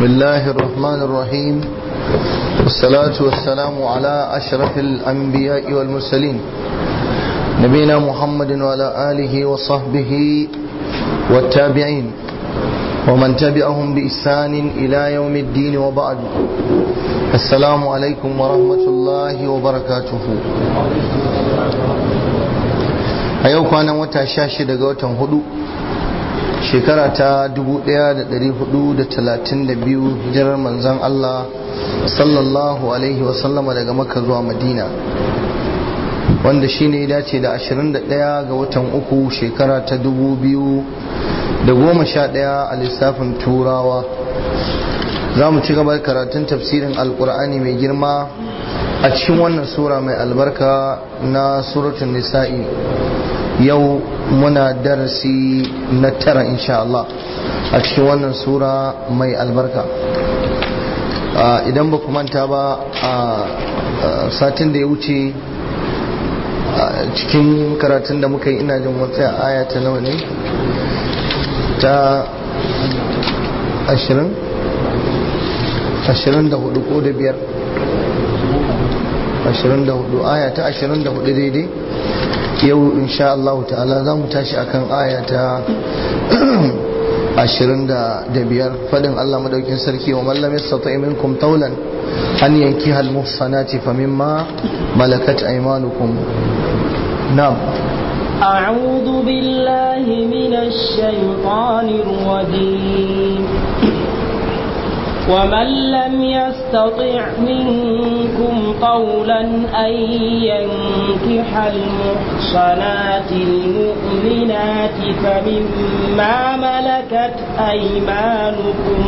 بسم الله الرحمن الرحيم والصلاة والسلام على أشرف الأنبياء والمرسلين نبينا محمد وعلى آله وصحبه والتابعين ومن تبعهم بإحسان إلى يوم الدين وبعد السلام عليكم ورحمة الله وبركاته أيوك أنا متشاشد قوة هدوء shekara ta 1432 hijirar manzan Allah sallallahu alaihi wasallama daga makka zuwa madina wanda shi ne dace da 21 ga watan uku shekara ta 2011 a lissafin turawa za mu ci gaba karatun tafsirin alkur'ani mai girma a cikin wannan sura mai albarka na suratun nisa'i yau muna darasi na tara insha Allah a cikin wannan sura mai albarka idan ba manta ba a satin da ya wuce cikin karatun da muka yi ina jin wata aya ta nawa ne ta ashirin ashirin da hudu ko da biyar ashirin da hudu aya ta ashirin da hudu daidai yau insha Allah ta'ala za mu tashi akan aya ta ashirin da biyar fadin Allah madaukin sarki wa mallam yastati minkum taulan an yanki hal muhsanati fa mimma malakat aymanukum na'am أعوذ بالله من الشيطان الرجيم ومن لم يستطع منكم قولا أن ينكح المحصنات المؤمنات فمما ملكت أيمانكم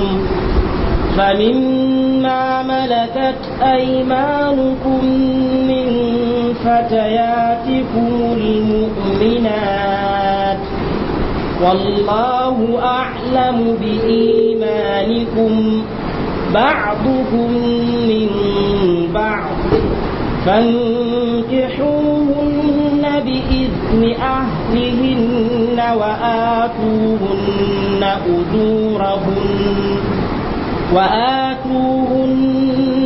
فمما ملكت أيمانكم من فتياتكم المؤمنات والله أعلم بإيمانكم بعضكم من بعض فانكحوهن بإذن أهلهن وآتوهن أجورهن وآتوهن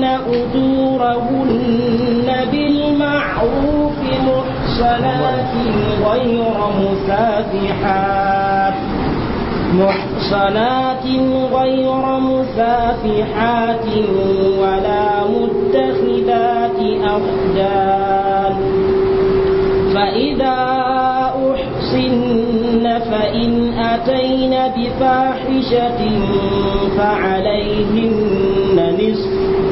أجورهن بالمعروف محصنات غير مسافحات محصنات غير مسافحات ولا متخذات أخدان فإذا أحصن فإن أتين بفاحشة فعليهن نصف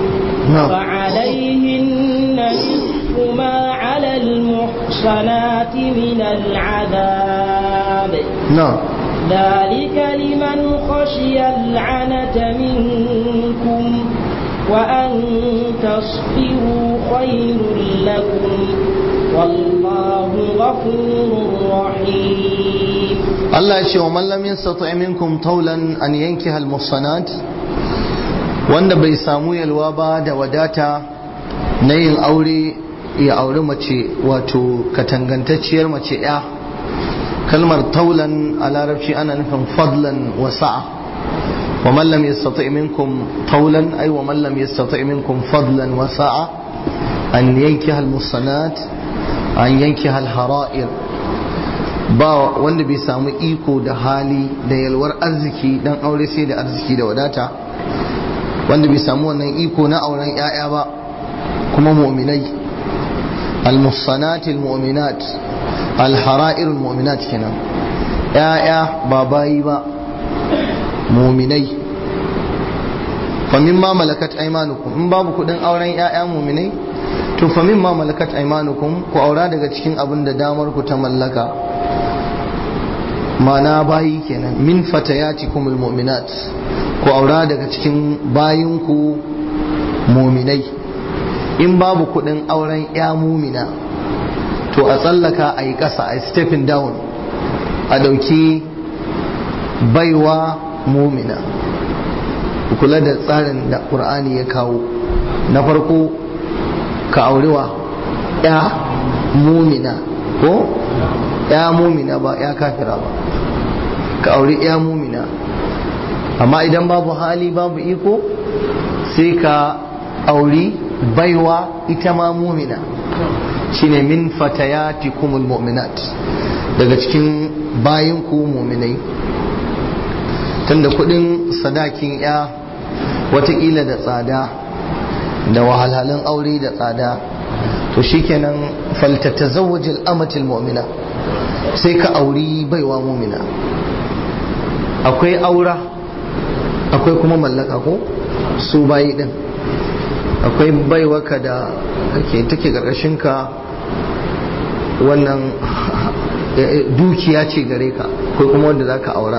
فعليهن نصف ما على المحصنات من العذاب نعم ذلك لمن خشي العنة منكم وأن تصبروا خير لكم والله غفور رحيم Allah ya ce wa man lam yastati minkum tawlan an yankiha al-muhsanat wanda bai samu yalwa ba da wadata na yin aure ya auri mace wato katangantacciyar mace ya kalmar taulan a larabci ana nufin fadlan wa sa'a wa man lam yastati minkum taulan ay wa man lam yastati minkum fadlan wa sa'a an yankiha al-muhsanat an yankiha al-hara'ir ba wanda bai samu iko da hali da yalwar arziki dan aure sai da arziki da wadata wanda bai samu wannan iko na auren 'ya'ya ba kuma mu'minai al-muhsanat al-mu'minat al-hara'ir al-mu'minat kenan 'ya'ya ba bayi ba mu'minai fa mimma malakat aymanukum in babu kudin auren 'ya'ya mu'minai to fa mimma malakat aymanukum ku aura daga cikin abin da damar ku ta mallaka mana bayi kenan min fatayatikum almu'minat ku aura daga cikin bayinku muminai in babu kudin auren ya mumina to a tsallaka a yi ƙasa a stepping down a ɗauki baiwa mumina kula da tsarin da ƙur'ani ya kawo na farko ka aurewa ya mumina ko ya mumina ba ya kafira ba ka auri ya mumina amma idan babu hali babu iko sai ka auri baiwa ita ma mumina shine min fatayatikumul mu'minat daga cikin bayin ku muminai tunda kudin sadakin ya watakila da tsada da wahalhalun aure da tsada to shikenan faltatazawwaj al-amatil mu'mina sai ka auri baiwa mumina akwai aura akwai kuma mallaka ko su bayi din akwai baiwaka da ke take ka wannan dukiya ce gare ka akwai kuma wanda za ka aura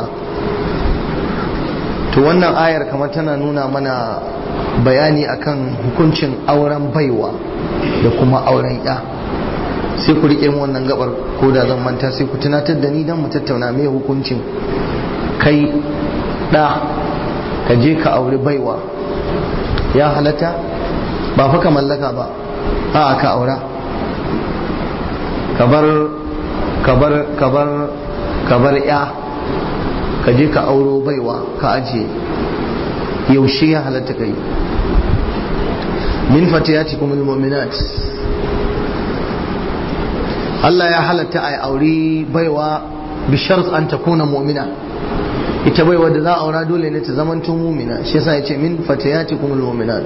to wannan ayar kamar tana nuna mana bayani akan hukuncin auren baiwa da kuma auren ya sai ku riƙe mu wannan gabar ko da zan manta sai ku tunatar da ni don mu tattauna mai hukuncin kai ɗa ka je ka auri baiwa ya halatta ba fa ka mallaka ba a ka aura kabar kabar kabar kabar ya ka je ka auro baiwa ka ajiye yaushe ya halatta kai min fatiyatikum almu'minat Allah ya halatta a auri baiwa bi shart an takuna mu'mina ita baiwa da za a aura dole ne ta zamanto mu'mina shi yasa yace min fatiyatikum almu'minat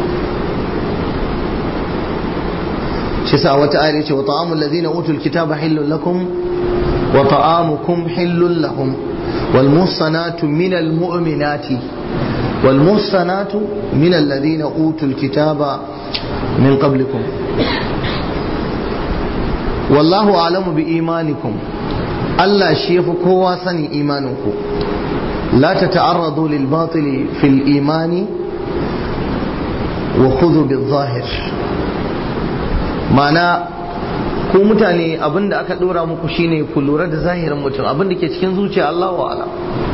shi yasa wata ayar yace wa ta'amul ladina utul kitaba hillun lakum wa ta'amukum hillun lahum wal muhsanatu minal mu'minati wal muhsanatu minal ladina utul kitaba min qablikum wallahu alamu bi imanikum Allah shi yafi kowa sani imaninku la tata'arradu lil batili fil imani wa khudhu bil zahir ma'ana ku mutane abinda aka dora muku shine ku lura da zahirin mutum abinda ke cikin zuciya Allah wa ala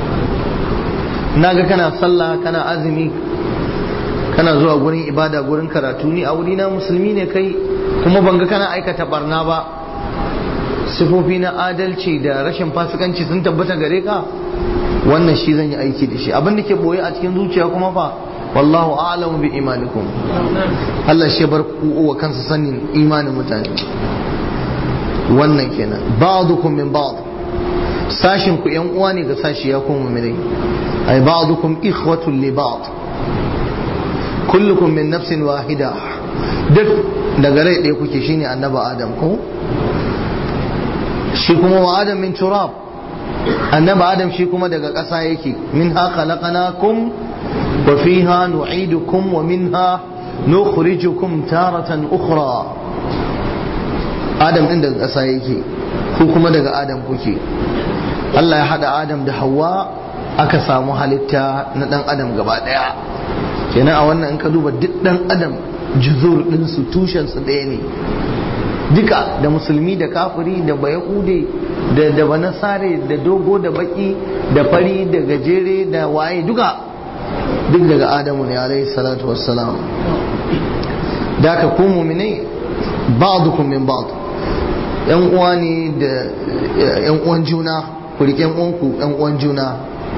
naga kana sallah kana azumi kana zuwa gurin ibada gurin karatu ni a wurina musulmi ne kai kuma banga kana aikata barna ba sifofi na adalci da rashin fasikanci sun tabbata gare ka wannan shi zan yi aiki da shi abin da ke boye a cikin zuciya kuma fa wallahu a'lamu bi imanikum Allah shi bar ku wa kansa sanin imanin mutane wannan kenan ba'dukum min ba'd sashin ku yan uwa ne ga sashi ya kuma mu'minai ay ba'dukum ikhwatun li ba'd kullukum min nafsin wahida duk daga rai ɗaya kuke shine annaba adam ko shi kuma wa adam min turab annaba adam shi kuma daga ƙasa yake min ha khalaqnakum wa fiha nu'idukum wa minha nukhrijukum taratan ukhra adam din daga ƙasa yake ku kuma daga adam kuke Allah ya hada adam da hawa aka samu halitta na dan adam gaba daya kenan a wannan in ka duba duk dan adam juzur ɗinsu tushensu ɗaya ne duka da musulmi da kafiri da bayahude da da banasare da dogo da baki da fari da gajere da waye duka duk daga adamu ne alaihi salatu wassalam da ka ku muminai ba'dukum min ba'd yan uwa ne da yan uwan juna ku rike yan uwanku yan uwan juna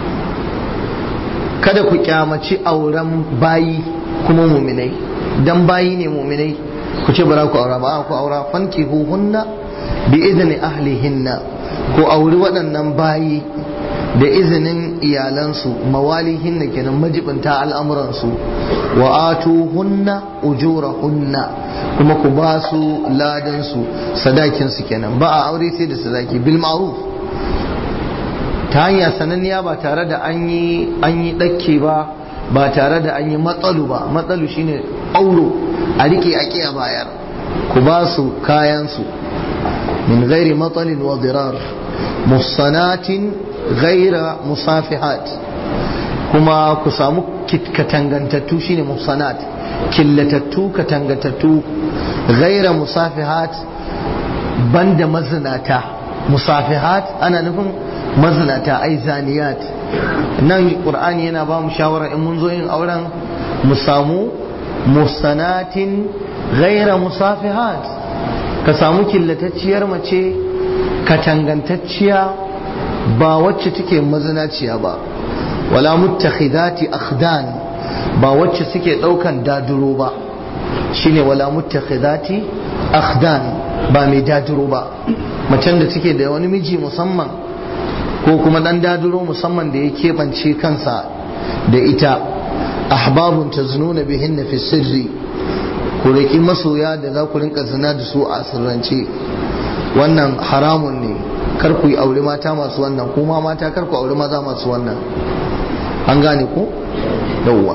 kada ku kyamaci auren bayi kuma muminai dan bayi ne muminai ku ce bara ku aura ba ku aura fanki hunna bi izini ahlihinna ku auri waɗannan bayi da izinin iyalansu mawalihinna kenan majibinta al'amuransu wa atu hunna ujura hunna kuma ku ba su ladansu sadakinsu kenan ba a aure sai da sadaki bil ma'ruf ta hanya sananniya ba tare da an yi an yi dakke ba ba tare da an yi matsalu ba matsalu shine auro a rike a kiya bayar ku ba su kayansu min gairi matsalin wa dirar musanatin gaira musafihat kuma ku samu katangantattu shine musanat killatattu katangantattu gaira musafihat banda mazinata musafihat ana nufin mazinata ai zaniyat nan qur'ani yana ba mu shawara in mun zo yin auren mu samu musanatin gaira musafihat ka samu killatacciyar mace katangantacciya ba wacce take mazinaciya ba wala muttakhidati akhdan ba wacce suke daukan daduro ba shine wala muttakhidati akhdan ba mai daduro ba macen da take da wani miji musamman ko kuma dan daduro musamman da ya keɓance kansa da ita ahbabun taznuna bihinna fi sirri ku riƙi masoya da za ku rinka zina da su a sirrance wannan haramun ne kar ku yi aure mata masu wannan kuma mata kar ku aure maza masu wannan an gane ko yawwa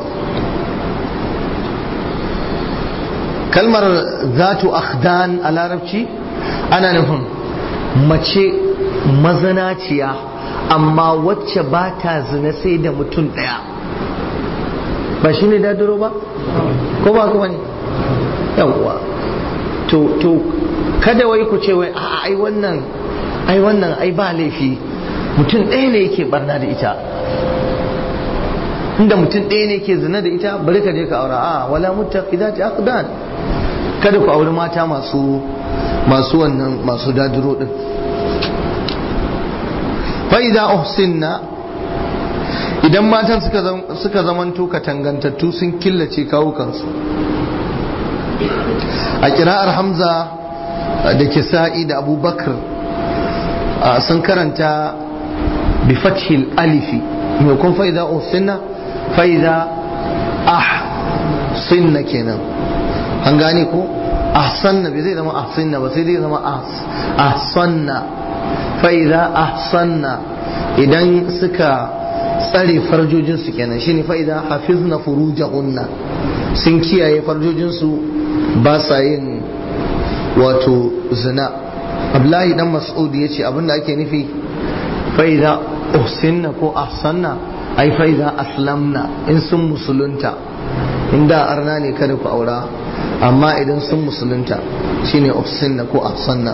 kalmar zatu akhdan a larabci ana nufin mace mazanaciya amma wacce ba ta zina sai da mutum ɗaya ba shi ne dadiro ba ko ba kuma ne yawwa to to kada wai ku ce wai a ai wannan ai wannan ai ba laifi mutum ɗaya ne yake barna da ita inda mutum ɗaya ne ke zina da ita bari ka je ka aura a wala muttaqidati aqdan kada ku auri mata masu masu wannan masu dadiro din fa idza uhsinna idan matan suka suka zamanto katangantattu sun killace kawukansu a kira'ar hamza da kisa'i da abubakar sun karanta bi fathil alifi maimakon fa'iza uhsinna fa'iza ah sinna kenan an gane ko ahsanna bai zai zama ahsinna ba sai zai zama ahsanna fa'iza ahsanna idan suka tsare farjojinsu kenan shine fa'iza hafizna furujahunna sun kiyaye farjojinsu ba sa yin wato zina abdullahi dan mas'ud ya ce abinda ake nufi fa'iza uhsinna ko ahsanna ai fa'iza aslamna in sun musulunta inda arna ne kada ku aura amma idan sun musulunta shine uhsinna ko ahsanna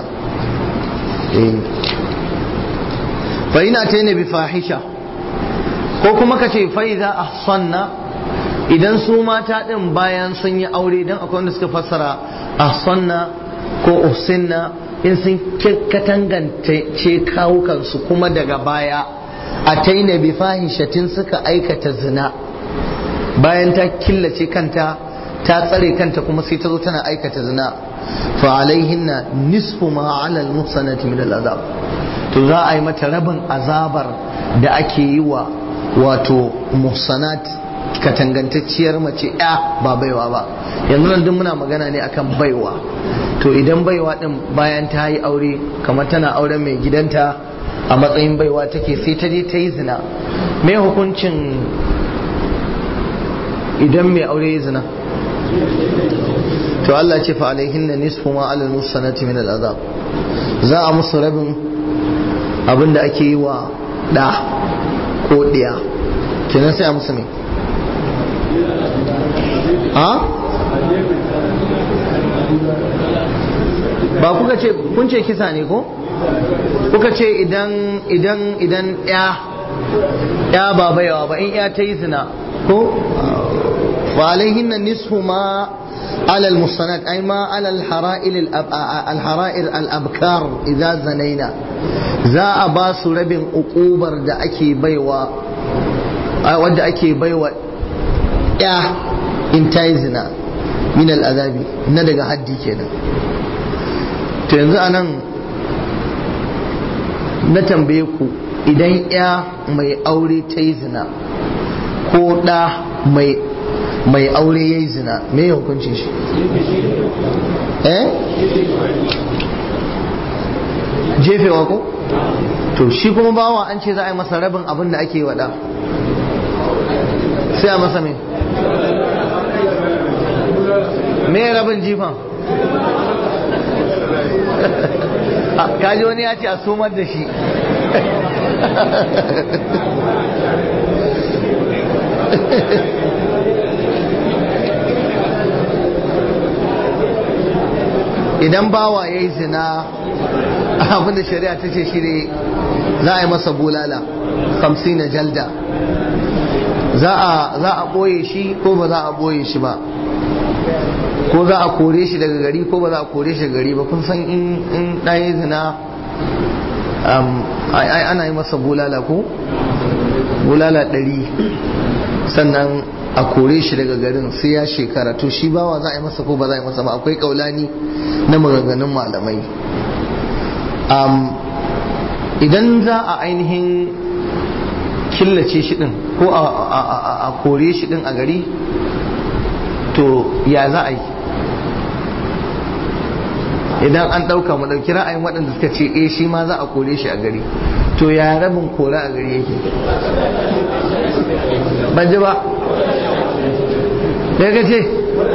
fa ina ta bi fahisha ko kuma ka ce fa'iza ahsanna idan su mata ɗin bayan sun yi aure don akwai wanda suka fassara ahsanna ko uhsinna in sun katangance kawukansu kuma daga baya a taina bi fahishatin suka aikata zina bayan ta killace kanta ta tsare kanta kuma sai ta zo tana aikata zina fa alaihinna nisfu ma ala al-muhsanati min al-azab to za a yi mata rabin azabar da ake yi wa wato muhsanat katangantacciyar mace ya ba baiwa ba yanzu nan duk muna magana ne akan baiwa to idan baiwa din bayan ta yi aure kamar tana auren mai gidanta a matsayin baiwa take sai ta je ta yi zina me hukuncin idan mai aure ya zina to Allah ce fa alaihin na nisfu ma alal musanati min al'azab za a musu rabin abin da ake yi wa da ko ɗiya kenan sai a musu ne ha ba kuka ce kun ce kisa ne ko kuka ce idan idan idan ya ya ba baiwa ba in ya ta yi zina ko wa alaihin na nisfu ma على المصنات أي ما على الحرائر الحرائر الأبكار إذا زنينا za a ba su rabin ukubar da ake baiwa wadda ake baiwa ya in ta yi zina min al'azabi na daga haddi kenan to yanzu a nan na tambaye ku idan ya mai aure ta yi zina ko ɗa mai mai aure ya yi zina me ya hukunci shi eh jefewa ko to shi kuma bawa an ce za a yi masa rabin abin da ake wada sai a masa me me rabin jifan kaji wani ya ce a sumar da shi idan bawa ya yi zina abinda shari'a ta ce shi ne za a yi masa bulala hamsin na jalda za a ɓoye shi ko ba za a ɓoye shi ba ko za a kore shi daga gari ko ba za a kore shi daga gari ba kun san in ɗaya zina ai ana yi masa bulala ko bulala ɗari sannan a kore shi daga garin sai ya shekara to shi bawa za a yi masa ko ba za a yi masa ba akwai kaulani na maganganun malamai idan za a ainihin killace shi din ko a kore shi din a gari to ya za a yi idan an ɗauka mu ɗauki ra'ayin waɗanda suka ce eh shi ma za a kore shi a gari to ya rabin kora a gari yake ban ji ba daga ce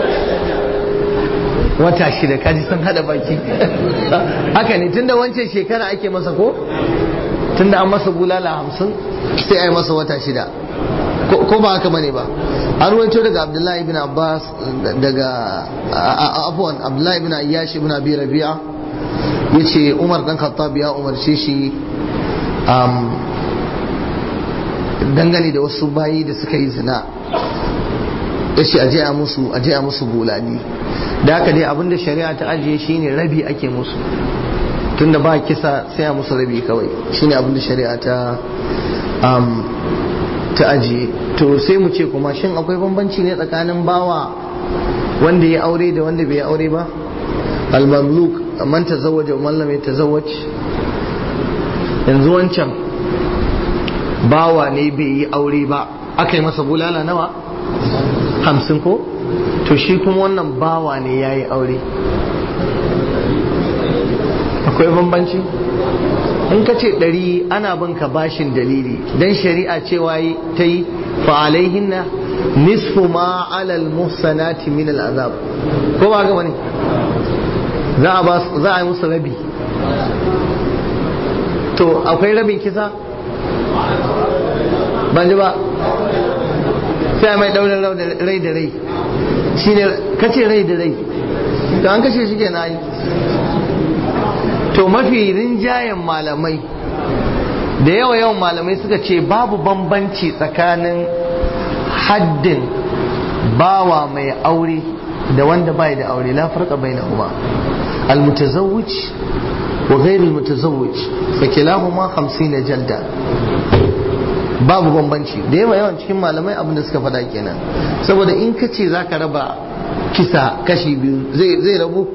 wata shida kaji sun hada baki haka ne tunda wancan shekara ake masa ko tunda an masa bulala hamsin sai a yi masa wata shida ko ba haka bane ba an ruwaito daga abdullahi ibn abbas daga abuwan abdullahi ibn ayyash ibn abi rabi'a yace umar dan khattab ya umarce shi dangane da wasu bayi da suka yi zina yace aje a musu aje a musu bulali da haka dai abinda shari'a ta ajiye shine rabi ake musu tunda ba kisa sai a musu rabi kawai shine abinda shari'a ta ta ajiye to sai mu ce kuma shin akwai bambanci ne tsakanin bawa wanda ya aure da wanda bai aure ba al-mamluk man tazawwaja wa man lam yatazawwaj yanzu wancan bawa ne bai yi aure ba aka yi masa bulala nawa hamsin ko to shi kuma wannan bawa ne ya yi aure akwai bambanci in ka ce ɗari ana bin ka bashin dalili don shari'a cewa ta yi fa'alaihinna nisfu ma alal muhsanati min al'azab ko ba gaba ne za a yi musu rabi to akwai rabin kisa ban ji ba sai mai daurin rai da rai shi ne kace rai da rai to an kashe shi ke na yi to mafi rinjayen malamai da yawa yawan malamai suka ce babu bambanci tsakanin haddin bawa mai aure da wanda bai da aure la farqa bainahuma المتزوج وغير المتزوج فكلاهما خمسين jalda. babu bambanci da yawa yawan cikin malamai abin da suka faɗa kenan saboda in ka ce za ka raba kisa kashi biyu zai rabu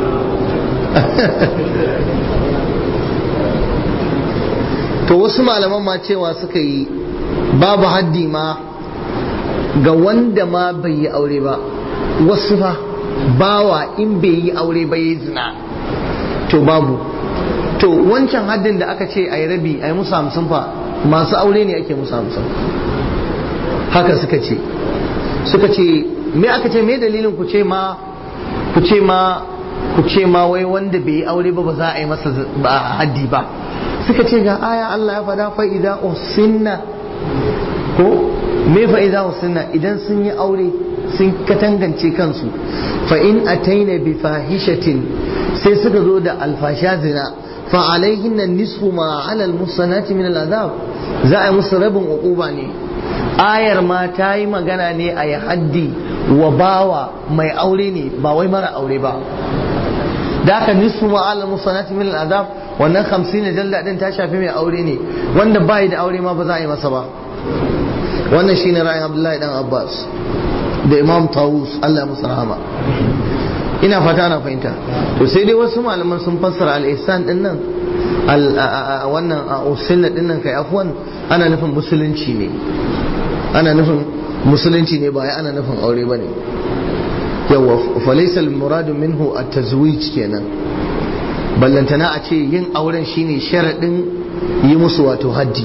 to wasu malaman ma cewa suka yi babu haddi ma ga wanda ma bai yi aure ba wasu fa bawa in bai yi aure ba yi zina to babu to wancan haddin da aka ce a yi rabi a yi musu hamsin fa masu aure ne ake musu hamsin haka suka ce suka ce me aka ce me dalilin ku ce ma ku ce ma ku ce ma wai wanda bai yi aure ba ba za a yi masa haddi ba suka ce ga aya Allah ya fada fa idza usinna ko me fa idza usinna idan sun yi aure sun katangance kansu fa in ataina bi fahishatin sai suka zo da alfasha zina fa alaihinna nisfu ma ala almusanati min al'azab za a yi musu rabin uquba ne ayar ma ta yi magana ne a yi haddi wa bawa mai aure ne ba wai mara aure ba da aka nisfu ma ala almusanati min al'azab wannan 50 jalla din ta shafi mai aure ne wanda bai da aure ma ba za a yi masa ba wannan shine ra'ayin Abdullahi dan Abbas da Imam Tawus Allah ya musu rahama ina fata na fahimta to sai dai wasu malaman sun fassara al-ihsan din nan wannan usunna din nan kai afwan ana nufin musulunci ne ana nufin musulunci ne ba ana nufin aure bane yawa falaysa al-muradu minhu at-tazwij kenan ballantana a ce yin auren shine sharadin yi musu wato haddi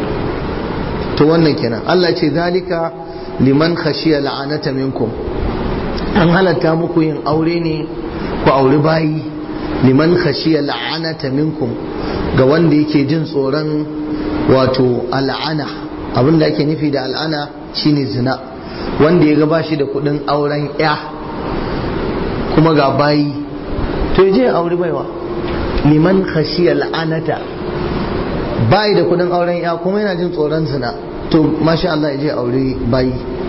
to wannan kenan Allah ce zalika liman khashiya la'anata minkum an halatta muku yin aure ne ku auri bayi liman khashiya la'anata minkum ga wanda yake jin tsoron wato al'ana abinda ake nufi da al'ana shine zina wanda ya gaba shi da kudin auren ya kuma ga bayi to je aure baiwa liman khashiya la'anata bayi da kudin auren ya kuma yana jin tsoron zina to masha Allah ya je aure bayi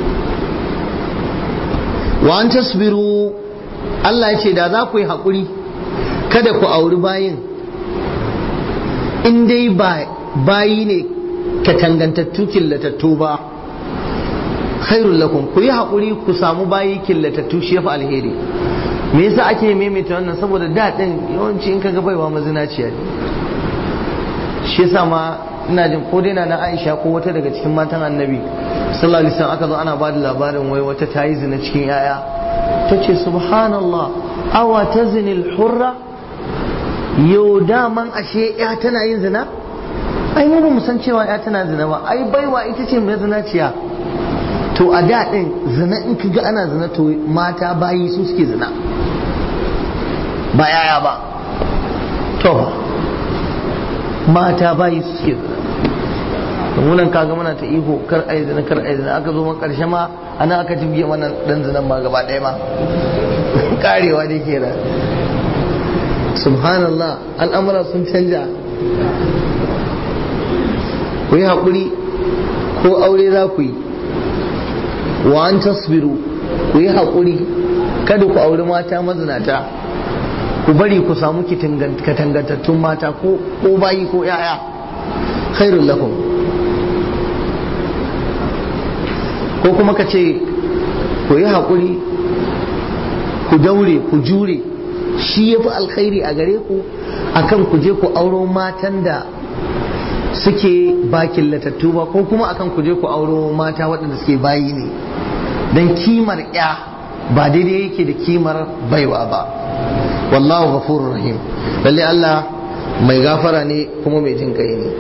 wa an tasbiru Allah ya ce da za ku yi haƙuri kada ku auri bayin in dai bayi ne katangantattu killatattu ba khairul lakum ku yi haƙuri ku samu bayi killatattu shi yafi alheri me yasa ake maimaita wannan saboda da din yawanci in kaga baiwa mazinaciya ne shi yasa ma ina jin ko dai na Aisha ko wata daga cikin matan Annabi sallallahu alaihi wasallam aka zo ana ba da labarin wai wata ta yi zina cikin yaya tace subhanallah awa tazni al-hurra yau daman ashe ya tana yin zina ai mu ba mu san cewa ya tana zina ba ai baiwa ita ce mai zinaciya to a da din zina in ka ga ana zina to mata bayi su suke zina ba yaya ba to mata bayi su suke zina munan kaga muna ta iko kar ai zina kar ai zina aka zo man karshe ma ana aka jibge mana dan zinan ma gaba ɗaya ma karewa da ke subhanallah al'amura sun canja ku yi haƙuri ko aure za ku yi wa an tasbiru ku yi haƙuri kada ku auri mata mazinata ku bari ku samu katangantattun mata ko bayi ko yaya khairul lakum ko kuma ka ce ku yi haƙuri ku daure ku jure shi ya fi alkhairi a gare ku akan ku je ku auro matan da suke ba killatattu ba ko kuma akan ku je ku auro mata waɗanda suke bayi ne don kimar ya ba daidai yake da kimar baiwa ba wallahu ghafurur rahim lalle Allah mai gafara ne kuma mai jin kai ne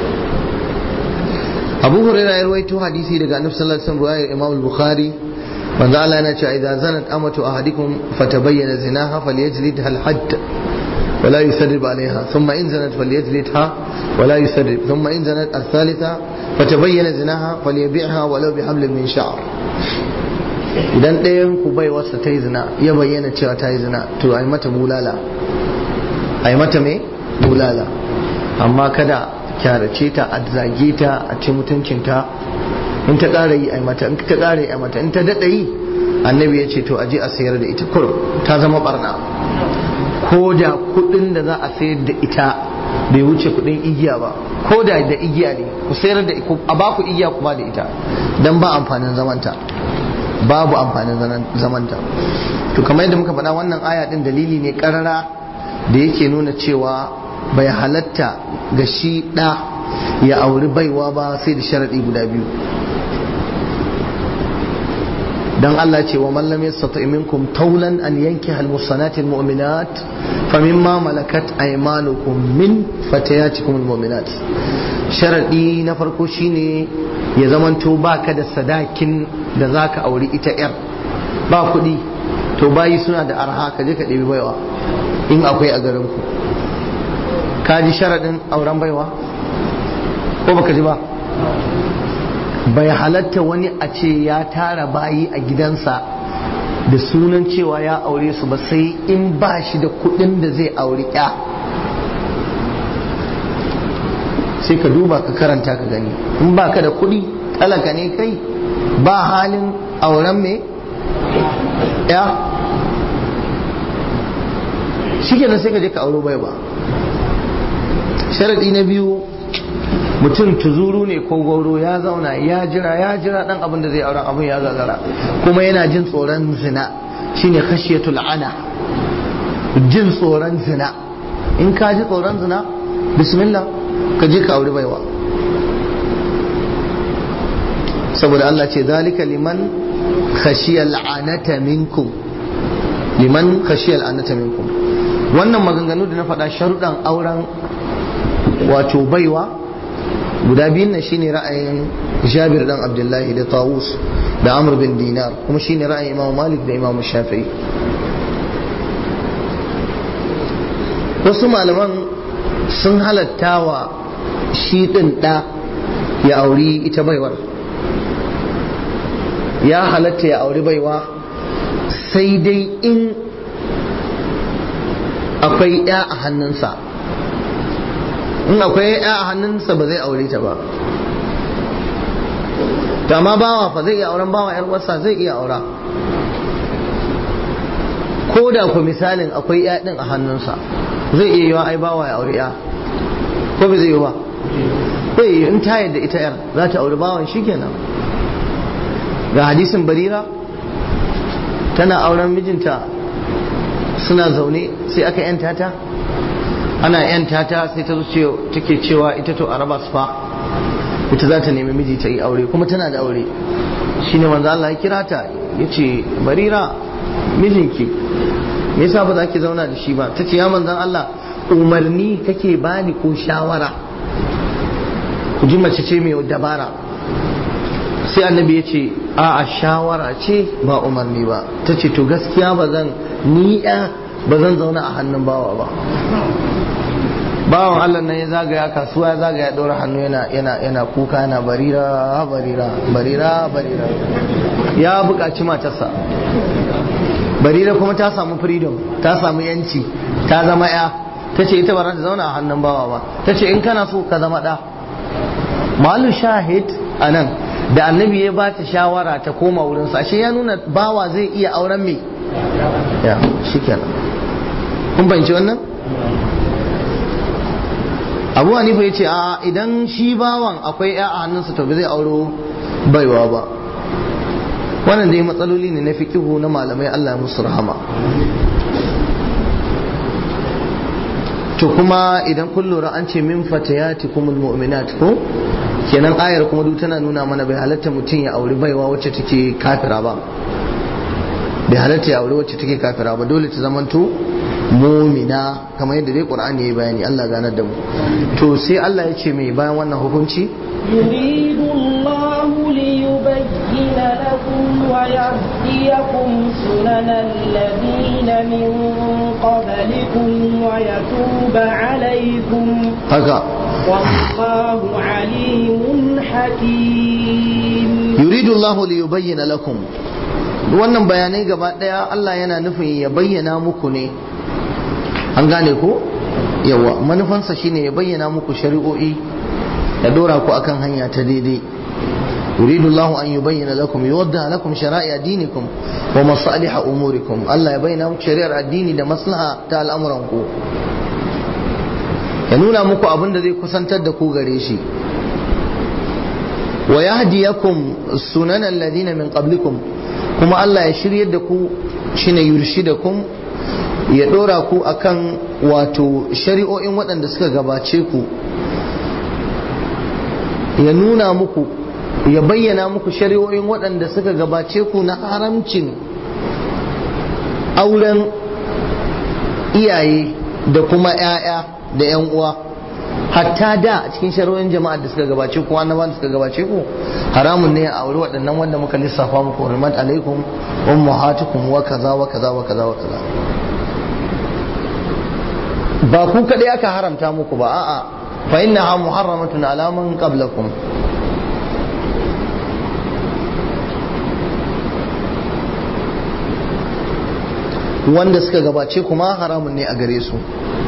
Abu Hurairah ya rawaito hadisi daga Annabi sallallahu alaihi wasallam riwayar Imam al-Bukhari manzo Allah yana cewa idan zanat amatu ahadikum fatabayyana zinaha falyajlidha al-hadd ولا يسرب عليها ثم إن زنت فليجلدها ولا يسرب ثم إن زنت الثالثة فتبين زناها فليبيعها ولو بحبل من شعر idan ɗayan ku bai wasa ta yi zina ya bayyana cewa ta yi zina to a yi mata bulala a yi mata mai bulala amma kada kyarace ta a zage ta a ci mutuncinta in ta ƙara yi a yi mata in ta ƙara yi a mata in ta daɗa yi annabi ya ce to a je a sayar da ita kurum ta zama barna ko da kudin da za a sayar da ita bai wuce kudin igiya ba ko da da igiya ne ku sayar da a ba ku igiya kuma da ita dan ba amfanin zamanta babu amfanin zamanta to kamar yadda muka faɗa wannan aya din dalili ne karara da yake nuna cewa bai halatta ga shi ɗa ya auri baiwa ba sai da sharaɗi guda biyu dan Allah ce wa mallam yastati minkum taulan an yanki al musanati al mu'minat famimma malakat aymanukum min fatayatikum al mu'minat sharadi na farko shine ya zamanto baka da sadakin da zaka auri ita yar ba kuɗi to bayi suna da arha ka je ka ɗebi baiwa in akwai a garin ku ka ji sharadin auren baiwa ko baka ji ba bai halatta wani a ce ya tara bayi a gidansa da sunan cewa ya aure su ba sai in ba shi da kudin da zai auri ya sai ka duba ka karanta ka gani in ba ka da kudi talaka ne kai ba halin auren me ya shi kenan sai ka je ka auro bai ba sharadi na biyu mutum tuzuru ne ko goro ya zauna ya jira ya jira dan abin da zai auren abin ya gagara kuma yana jin tsoron zina shine khashiyatul ana jin tsoron zina in ka ji tsoron zina bismillah ka je ka auri baiwa saboda Allah ce zalika liman khashiyal anata minkum liman khashiyal anata minkum wannan maganganu da na faɗa sharuɗan auren wato baiwa guda biyun nan shine ra'ayin Jabir dan Abdullahi da Tawus da Amr bin Dinar kuma shine ra'ayin Imam Malik da Imam Shafi'i wasu malaman sun halatta wa shi din da ya auri ita baiwar ya halatta ya auri baiwa sai dai in akwai ya a hannunsa in akwai ya a hannunsa ba zai aure ta ba to amma bawa fa zai iya auren bawa yar wasa zai iya aura ko da ku misalin akwai ya din a hannunsa zai iya yiwa ai bawa ya aure ya ko ba zai yi ba bai in ta yadda ita yar za ta auri bawan shi kenan ga hadisin barira tana auren mijinta suna zaune sai aka yanta ta ana yanta ta sai ta zo take cewa ita to a raba su fa ita za ta nemi miji ta yi aure kuma tana da aure shine manzo Allah ya kira ta yace barira mijinki me yasa ba za ki zauna da shi ba tace ya manzon Allah umarni kake bani ko shawara ku ji mace ce mai dabara sai annabi ya ce a a shawara ce ba umarni ba ta ce to gaskiya ba zan ni ba zan zauna a hannun bawa ba bawan Allah nan ya zagaya kasuwa ya zagaya ɗora hannu yana yana yana kuka yana barira barira barira barira ya buƙaci matarsa barira kuma ta samu freedom ta samu yanci ta zama ya ta ce ita ba za ta zauna a hannun bawa ba ta ce in kana so ka zama ɗa malu shahid a nan da annabi ya ba ta shawara ta koma wurinsa ashe ya nuna bawa zai iya auren me ya shi kenan kun fahimci wannan abu hanifa ya ce a idan shi bawan akwai ya a hannunsa to ba zai auro baiwa ba wannan dai matsaloli ne na fikihu na malamai Allah ya musu rahama to kuma idan kun lura an ce min fatayatikumul mu'minat ko kenan ayar kuma duk tana nuna mana bai halatta mutum ya auri baiwa wacce take kafira ba bai halatta ya auri wacce take kafira ba dole ta zamanto mumina kamar yadda dai qur'ani ya bayani Allah ganar da mu to sai Allah ya ce mai bayan wannan hukunci يريد الله ليبين لكم ويهديكم سنن الذين من قبلكم ويتوب عليكم haka والله عليم حكيم yuridu Allah li yubayyana lakum wannan bayanai gaba daya Allah yana nufin ya bayyana muku ne an gane ko yawa manufansa shine ya bayyana muku shari'o'i ya dora ku akan hanya ta daidai yuridu Allah an yubayyana lakum yuwadda lakum shara'i dinikum wa masalih umurikum Allah ya bayyana muku shari'ar addini da maslaha ta al'amuran ku ya nuna muku abin da zai kusantar da ku gare shi wa yahdiyakum sunan alladhina min qablikum kuma Allah ya shiryar da ku shine yurshidakum ya dora ku akan wato shari'o'in waɗanda suka gabace ku ya nuna muku ya bayyana muku shari'o'in waɗanda suka gabace ku na haramcin auren iyaye da kuma 'ya'ya da 'yan uwa hatta da a cikin shari'o'in jama'a da suka gabace ku annabawan da suka gabace ku haramun ne a aure waɗannan wanda muka lissafa muku hurmat alaikum ummahatukum wa kaza wa kaza wa kaza wa kaza ba ku kadai aka haramta muku ba a'a fa innaha muharramatun ala man qablakum wanda suka gabace kuma haramun ne a gare su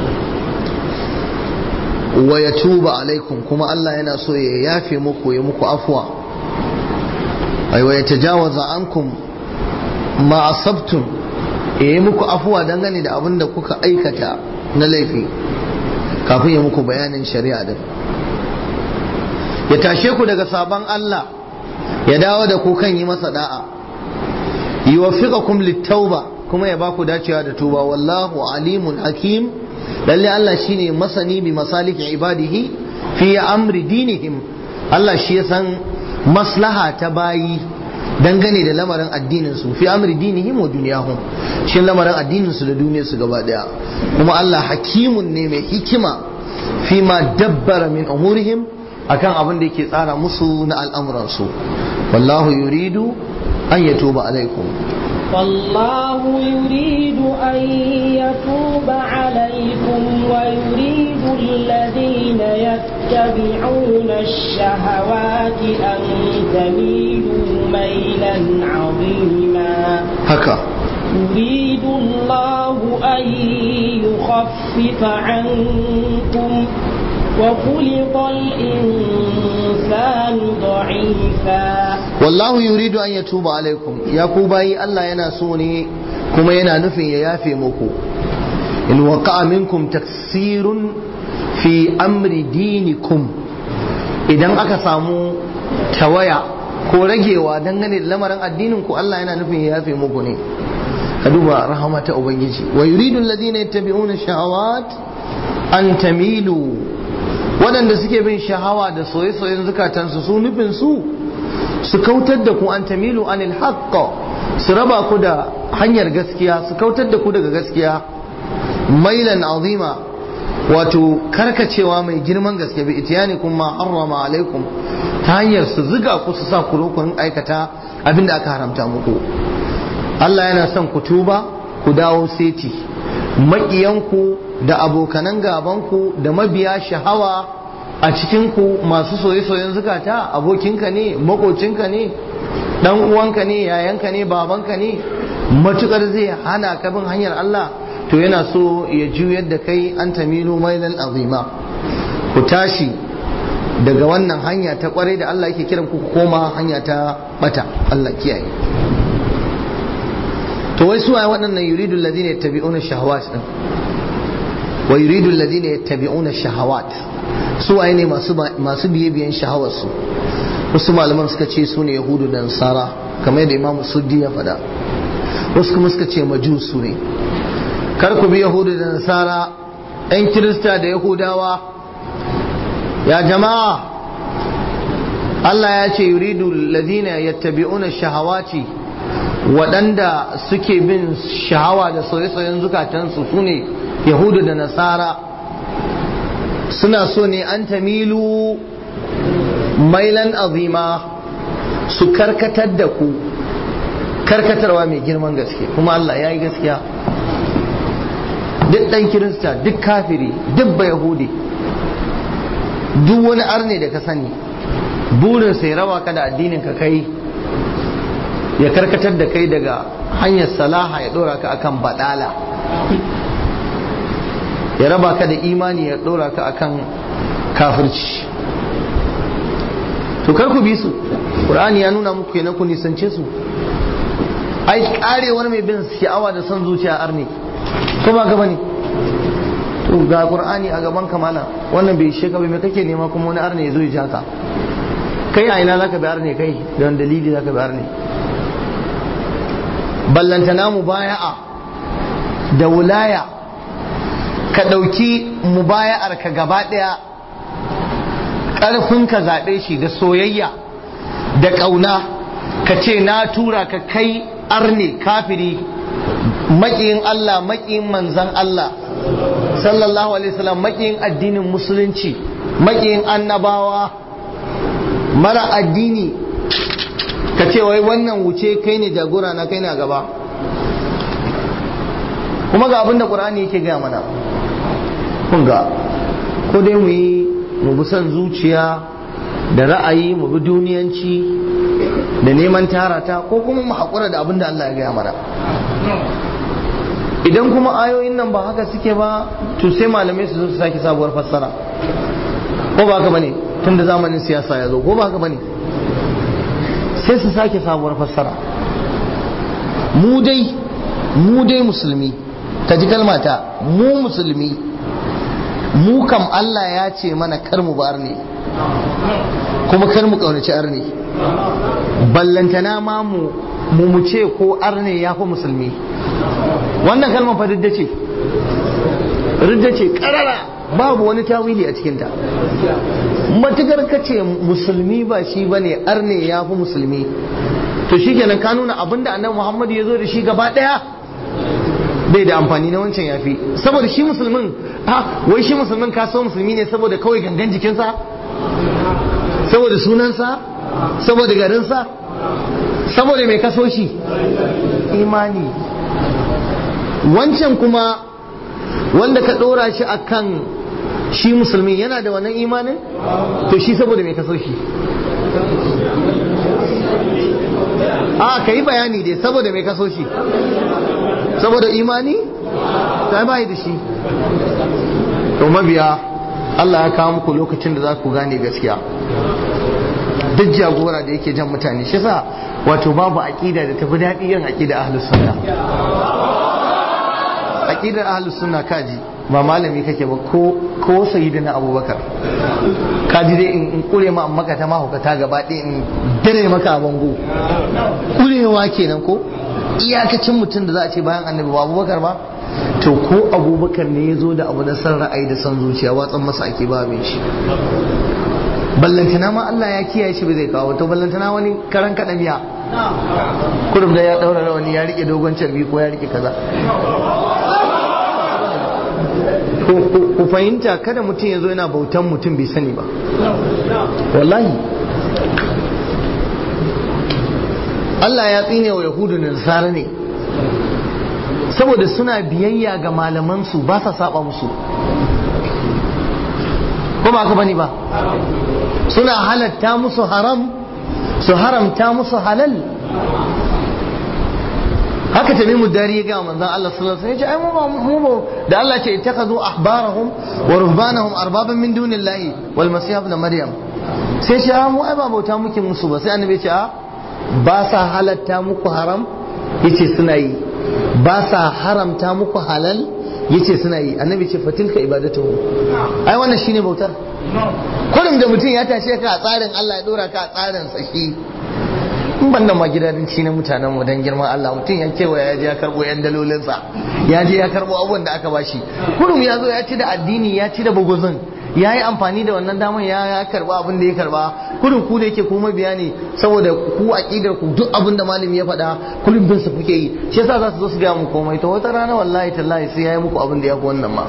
wa ya tuba alaikum kuma Allah yana so ya yafe muku ya muku afuwa ai wa ya tajawaza ankum ma asabtum ya yi muku afuwa dangane da abin da kuka aikata na laifi kafin ya muku bayanin shari'a din ya tashe ku daga sabon Allah ya dawo da ku kan yi masa da'a yuwaffiqakum littauba kuma ya baku dacewa da tuba wallahu alimun hakim lalle Allah shine masani bi masalihi ibadihi fi amri dinihim Allah shi ya san maslaha ta bayi dangane da lamarin addinin su fi amri dinihim wa dunyahum shin lamarin addinin su da duniyar su gaba daya kuma Allah hakimun ne mai hikima fi ma dabbara min umurihim akan abin da yake tsara musu na al'amuran su wallahu yuridu an yatuba alaikum والله يريد أن يتوب عليكم ويريد الذين يتبعون الشهوات أن تميلوا ميلا عظيما haka يريد الله أن يخفف عنكم وخلق الإنسان ضعيفا wallahu yuridu an yatuba alaikum ya ku bayi Allah yana so ne kuma yana nufin ya yafe muku in waqa'a minkum taksirun fi amri dinikum idan aka samu tawaya ko ragewa dangane da lamarin addinin ku Allah yana nufin ya yafe muku ne ka duba rahama ta ubangiji wa yuridu alladhina yattabi'una shahawat an tamilu waɗanda suke bin shahawa da soye-soyen zukatansu su nufin su su kautar da ku an tamilu anil haqq su raba ku da hanyar gaskiya su kautar da ku daga gaskiya mailan azima wato karkacewa mai girman gaske bi itiyani kuma harrama alaikum ta hanyar su ziga ku su sa ku rokon aikata abinda aka haramta muku Allah yana son ku tuba ku dawo seti maƙiyanku da abokanan gabanku da mabiya shahawa a cikinku masu soye-soyen zukata abokinka ne makocinka ne dan uwanka ne yayanka ne babanka ne matukar zai hana ka bin hanyar Allah to yana so ya juyar da kai an tamilu mailan azima ku tashi daga wannan hanya ta kwarai da Allah yake kiran ku koma hanya ta bata Allah kiyaye to wai su waɗannan yuridu alladhina yattabi'una shahawat din wa yuridu alladhina yattabi'una shahawat su waye ne masu masu biye biyen shahawar su wasu malaman suka ce su ne yahudu da nasara kamar yadda imam suddi ya faɗa wasu kuma suka ce majusu ne kar ku bi yahudu da nasara yan kirista da yahudawa ya jama'a Allah ya ce yuridu alladhina yattabi'una shahawati waɗanda suke bin shahawa da soye-soyen zukatansu su ne yahudu da nasara suna so ne an tamilu mailan azima su karkatar da ku karkatarwa mai girman gaske kuma Allah ya yi gaskiya duk ɗan kirista duk kafiri duk ba yahudi duk wani arne da ka sani burin sai rawa ka da addinin ka kai ya karkatar da kai daga hanyar salaha ya dora ka akan badala ya raba ka da imani ya dora ka akan kafirci to kar ku bi su qur'ani ya nuna muku kenan ku nisance su ai karewar mai bin sha'awa da son zuciya arne ko ba gaba ne to ga qur'ani a gaban kamala wannan bai sheka bai me kake nema kuma wani arne ya zo ya jaka kai a ina zaka bi arne kai don dalili zaka bi arne ballantana mubaya'a da wulaya ka ɗauki mubaya'ar ka gaba ɗaya ƙarfin ka zaɓe shi da soyayya da ƙauna ka ce na tura ka kai arne kafiri maƙiyin Allah maƙiyin manzan Allah sallallahu alaihi wasallam maƙiyin addinin musulunci maƙiyin annabawa mara addini ka ce wai wannan wuce kai ne jagora na kai na gaba kuma ga abin da ƙur'ani yake gaya mana kun ga ko dai mu yi mu bi son zuciya da ra'ayi mu bi duniyanci da neman tarata ko kuma mu haƙura da abin da Allah ya gaya mana idan kuma ayoyin nan ba haka suke ba to sai malamai su zo su sake sabuwar fassara ko ba haka bane tun da zamanin siyasa ya zo ko ba haka bane sai su sake sabuwar fassara mu dai mu dai musulmi ka ji kalmata mu musulmi mu kam Allah ya ce mana kar mu bar ne kuma kar mu kaunaci arne ballantana ma mu mu mu ce ko arne ya fi musulmi wannan kalmar fa ridda ce ridda ce karara babu wani tawili a cikinta matukar ka ce musulmi ba shi ba ne arne ya fi musulmi to shi kenan ka nuna abinda annabi muhammadu ya zo da shi gaba daya bai da amfani na wancan ya fi saboda shi musulmin ha wai shi musulmin ka so musulmi ne saboda kawai gangan jikinsa saboda sunansa saboda garinsa saboda mai kaso shi imani wancan kuma wanda ka ɗora shi akan shi musulmi yana da wannan imanin to shi saboda mai kaso shi a ka yi bayani dai saboda mai kaso shi saboda imani ta bayi da shi to mabiya Allah ya kawo muku lokacin da za ku gane gaskiya duk jagora da yake jan mutane shi sa wato babu aƙida da tafi daɗi yin aƙida ahlus sunna aqidar ahlus sunna kaji ba malami kake ba ko ko sayyidina abubakar kaji dai in kure ma maka ta mahaukata gaba ɗaya in dare maka a bango kurewa kenan ko iyakacin mutum da za a ce bayan annabi ba abubakar ba to ko abubakar ne ya zo da abu da san ra'ayi da san zuciya watsan masa ake ba mai shi ballantana ma Allah ya kiyaye shi ba zai kawo to ballantana wani karan kaɗa miya kurum da ya ɗaura rawani ya rike dogon carbi ko ya rike kaza ku fahimta kada mutum ya zo yana bautan mutum bai sani ba wallahi Allah ya tsine wa yahudu da nasara ne saboda suna biyayya ga malamansu ba sa saba musu ko ba ka bani ba suna halatta musu haram su haramta musu halal haka tamimu dari ya gaya manzon Allah sallallahu alaihi wasallam ya ce ai mu mu da Allah ce ittakhadhu ahbarahum wa ruhbanahum arbaban min dunillahi wal masih ibn maryam sai ce a mu ai ba bauta muke musu ba sai annabi ya ce a ba sa halatta muku haram yace suna yi ba sa haramta muku halal yace suna yi annabi ce fatilka ibadatu ai wannan shine bautar kullum da mutum ya tashe ka a tsarin Allah ya dora ka a tsarin sa shi in ban da ma gidadanci na mutanen mu dan girman Allah mutum ya kewaya ya je ya karbo yan dalolin sa ya je ya karbo abubuwan da aka bashi kullum ya zo ya ci da addini ya ci da buguzun ya yi amfani da wannan damar ya ya karba abin da ya karba kullum ku da yake kuma biya ne saboda ku aqidar ku duk abin da malami ya faɗa kullum bin su kuke yi shi yasa za su zo su ga mu komai to wata rana wallahi tallahi sai ya yi muku abin da ya fi wannan ma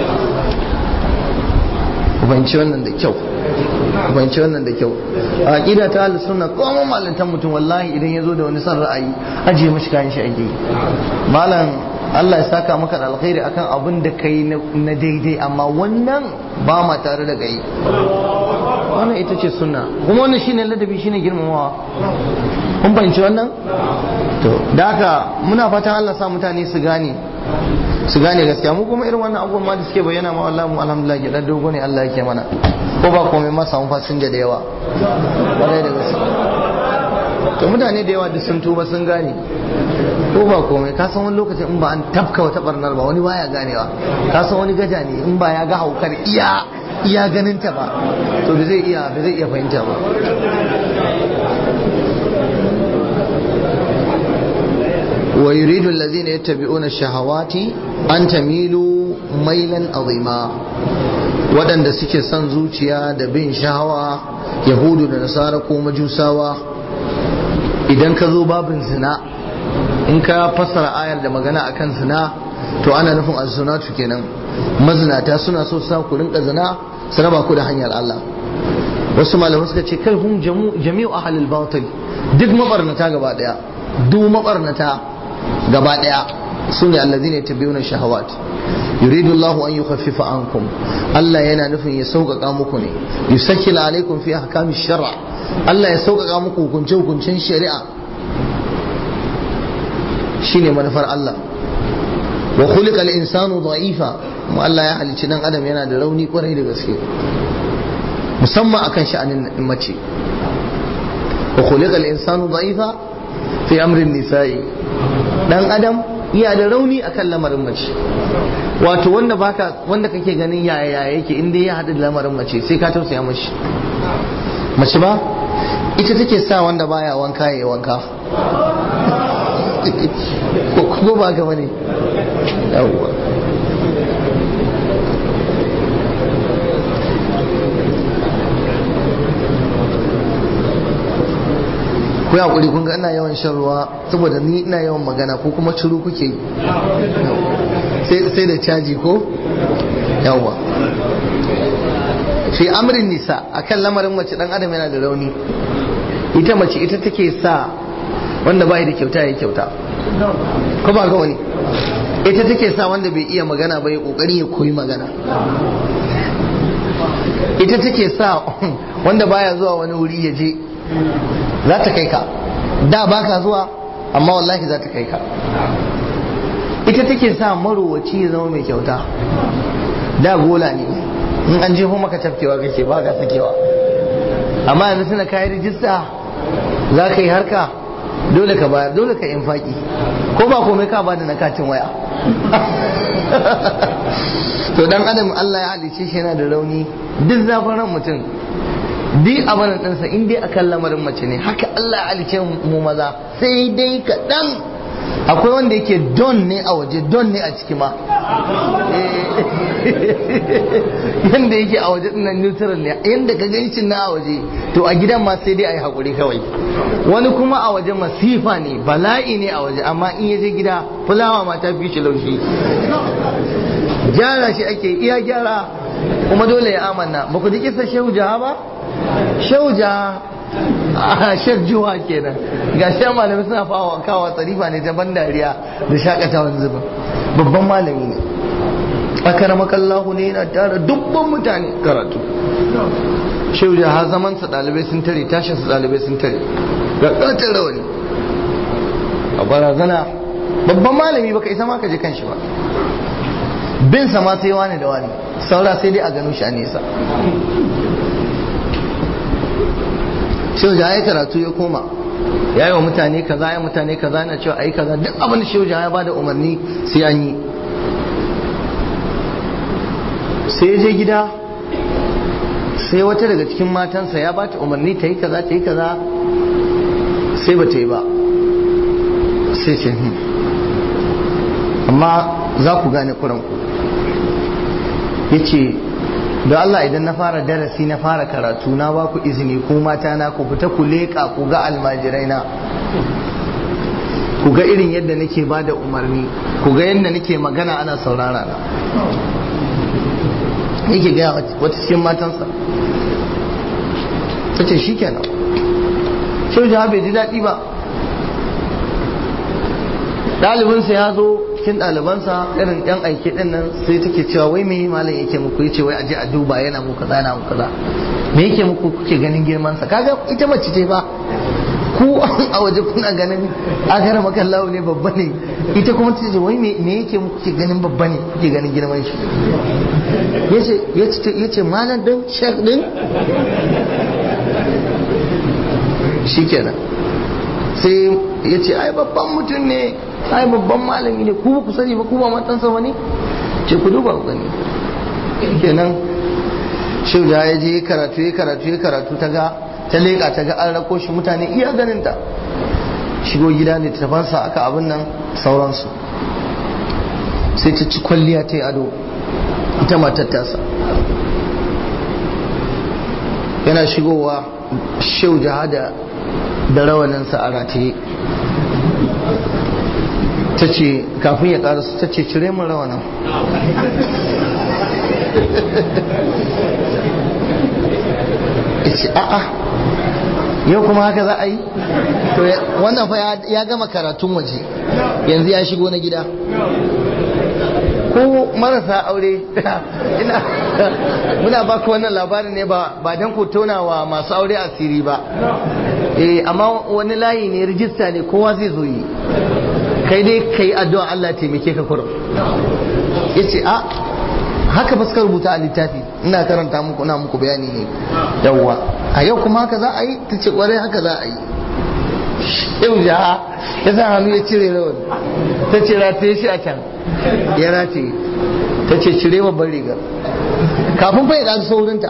ku fahimci wannan da kyau ku fahimci wannan da kyau a aqida ta ahlus sunna kuma malantan mutum wallahi idan ya zo da wani son ra'ayi ajiye mashi kayan shi ake malam Allah ya saka maka da alkhairi akan abin da kai na daidai amma wannan ba ma tare da kai wannan ita ce sunna kuma wannan shine ladabi shine girmamawa kun fahimci wannan to da haka muna fatan Allah sa mutane su gane su gane gaskiya mu kuma irin wannan abubuwan ma da suke bayyana ma wallahi mu alhamdulillah gidan dogo ne Allah yake mana ko ba komai ma samu fasinja da yawa kwarai da gaske to mutane da yawa duk sun tuba sun gane ko ba komai ka san wani lokacin in ba an tafka wata barnar ba wani baya ganewa ka san wani gaja ne in ba ya ga haukar iya iya ganin ta ba to da zai iya da zai iya fahimta ba ويريد الذين يتبعون الشهوات أن تميلوا ميلا عظيما waɗanda suke son zuciya da bin shahawa yahudu da nasara ko majusawa idan ka zo babin zina in ka fassara ayar da magana akan zina to ana nufin azzunatu kenan mazinata suna so sa ku rinka zina su raba ku da hanyar Allah wasu malamai suka ce kai hum jami'u ahlul batil duk mabarnata gaba daya duk mabarnata gaba daya su ne allazina yattabi'una shahawat yuridu Allahu an yukhaffifa ankum Allah yana nufin ya sauƙaƙa muku ne yusakkila alaikum fi ahkami shar'a Allah ya sauƙaƙa muku hukunce hukuncen shari'a shine manufar Allah wa khuliqa al-insanu da'ifa mu Allah ya halicci dan adam yana da rauni kwarai da gaske musamman akan sha'anin mace wa khuliqa al-insanu da'ifa fi amrin nisa'i dan adam iya da rauni akan lamarin mace wato wanda baka wanda kake ganin yaya yaya yake in dai ya haɗu da lamarin mace sai ka tausaya mashi mace ba ita take sa wanda baya wanka ya wanka ko ba ga bane yawwa ku hakuri kun ga ina yawan shan ruwa saboda ni ina yawan magana ko kuma ciro kuke sai da caji ko yawa fi amrin nisa akan lamarin mace dan adam yana da rauni ita mace ita take sa wanda bai da kyauta ya kyauta ko ba ga wani ita take sa wanda bai iya magana ba ya kokari ya koyi magana ita take sa wanda baya zuwa wani wuri ya je za ta kai ka da baka zuwa amma wallahi za ta kai ka ita take sa marowaci ya zama mai kyauta da gola ne in an jefo maka tafkewa kake ba ka sakewa amma yanzu suna kayi rijista za ka yi harka dole ka bayar dole ka infaki ko ba komai ka bada na katin waya to dan adam Allah ya halice shi yana da rauni duk zafin ran mutum duk abin ɗinsa in dai akan lamarin mace ne haka Allah ya halice mu maza sai dai kaɗan akwai wanda yake don ne a waje don ne a ciki ma yanda yake a waje dinnan neutral ne yanda ka gancin na a waje to a gidan ma sai dai a yi haƙuri kawai wani kuma a waje masifa ne bala'i ne a waje amma in ya je gida fulawa ma ta fi shi laushi gyara shi ake iya gyara kuma dole ya amanna ba ku ji kisa shehu jaha ba shehu jaha a shek juwa kenan ga shi malami suna fawa kawa tsarifa ne ta ban dariya da shakatawan zuba babban malami ne akaramakallahu ne yana tara dubban mutane karatu shehu jaha zaman sa dalibai sun tare tashin sa dalibai sun tare ga katar rawani a barazana babban malami baka isa ma ka je kanshi ba bin sa ma sai wani da wani saura sai dai a gano shi a nesa shehu ya karatu ya koma ya yi wa mutane kaza ya mutane kaza na cewa ayi kaza duk abin da shehu ya bada umarni sai an yi sai ya je gida sai wata daga cikin matansa ya bata umarni ta yi kaza ta yi kaza sai ba ta yi ba sai ce amma za ku gane kuranku ya ce da Allah idan na fara darasi na fara karatu na ba ku izini ko mata na ku fita ku leƙa ku ga almajirai na ku ga irin yadda nake ba da umarni ku ga yadda nake magana ana saurara na yake gaya wata cikin matansa ta ce shi kenan shehu jihar bai ji daɗi ba ɗalibinsa ya zo cikin ɗalibansa irin yan aiki ɗin nan sai take cewa wai me malam yake muku yace wai aje a duba yana muku kaza yana muku kaza me yake muku kuke ganin girman sa kaga ita mace ce ba ku a waje kuna ganin agara makallahu ne babba ne ita kuma ta ce wai me yake muku kuke ganin babba ne kuke ganin girman shi yace yace yace malam din shek din shikenan sai ya ce ai babban mutum ne ai babban malami ne ku ku sani ba ku ba matansa ba ne ce ku duba ku gani kenan shehu da ya je karatu ya karatu ya karatu ta ga ta leƙa ta ga an rako shi mutane iya ganin ta shigo gida ne ta fansa aka abin nan sauransu sai ta ci kwalliya ta yi ado ita matar tasa yana shigowa shehu jihada da rawaninsa a rataye ta ce kafin ya karasu ta ce cire min rawanin ce a'a yau kuma haka za a yi to wannan fa ya gama karatun waje yanzu ya shigo na gida ko marasa aure ina muna baka wannan labarin ne ba ba dan ku tona wa masu aure asiri ba eh amma wani layi ne rijista ne kowa zai zo yi kai dai kai addu'a Allah taimake ka kurum yace a haka ba suka rubuta a littafi ina karanta muku ina muku bayani ne yawwa a yau kuma haka za a yi ta ce kwarai haka za a yi yau ja ya sa hannu ya cire rawan ta ce rataye shi a can ya rataye ta ce cire babban riga kafin fa ya ɗazu saurinta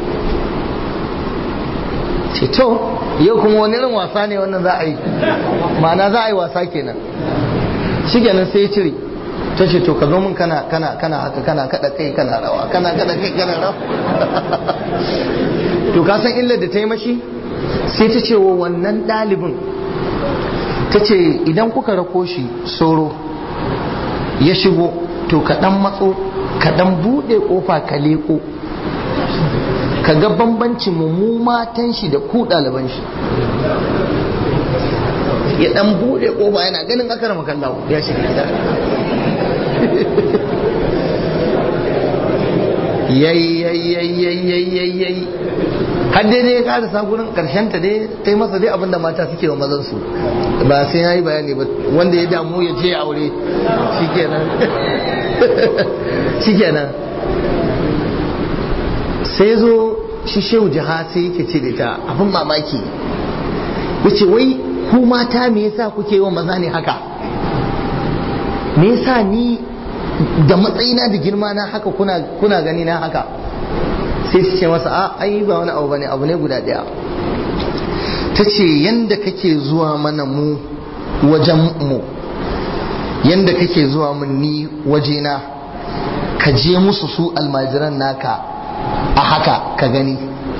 ce to yau kuma wani irin wasa ne wannan za a yi ma'ana za a yi wasa kenan shi kenan sai ya cire ta ce to ka zo min kana kana kana haka kana kada kai kana rawa kana kada kai kana rawa to ka san illar da ta yi mashi sai ta ce wa wannan ɗalibin ta ce idan kuka rako shi soro ya shigo to ka ɗan matso ka ɗan buɗe ƙofa ka leƙo ka ga bambancin mu matan shi da ku ɗaliban shi ya ɗan buɗe ƙofa yana ganin akar makallawo ya shiga gida yayi yayi yayi yayi yayi har dai dai ya karasa gurin karshen ta dai ta yi masa dai abinda mata suke wa mazan su ba sai ya yi bayani ba wanda ya damu ya je aure shikenan shikenan sai zo shi shehu jiha sai yake ce da ta abin mamaki yace wai ku mata me yasa kuke wa maza ne haka me yasa ni da matsayina da girma na haka kuna kuna gani na haka sai su ce masa a ai ba wani abu bane abu ne guda daya ta ce yanda kake zuwa mana mu wajen mu yanda kake zuwa mun ni wajena ka je musu su almajiran naka a haka ka gani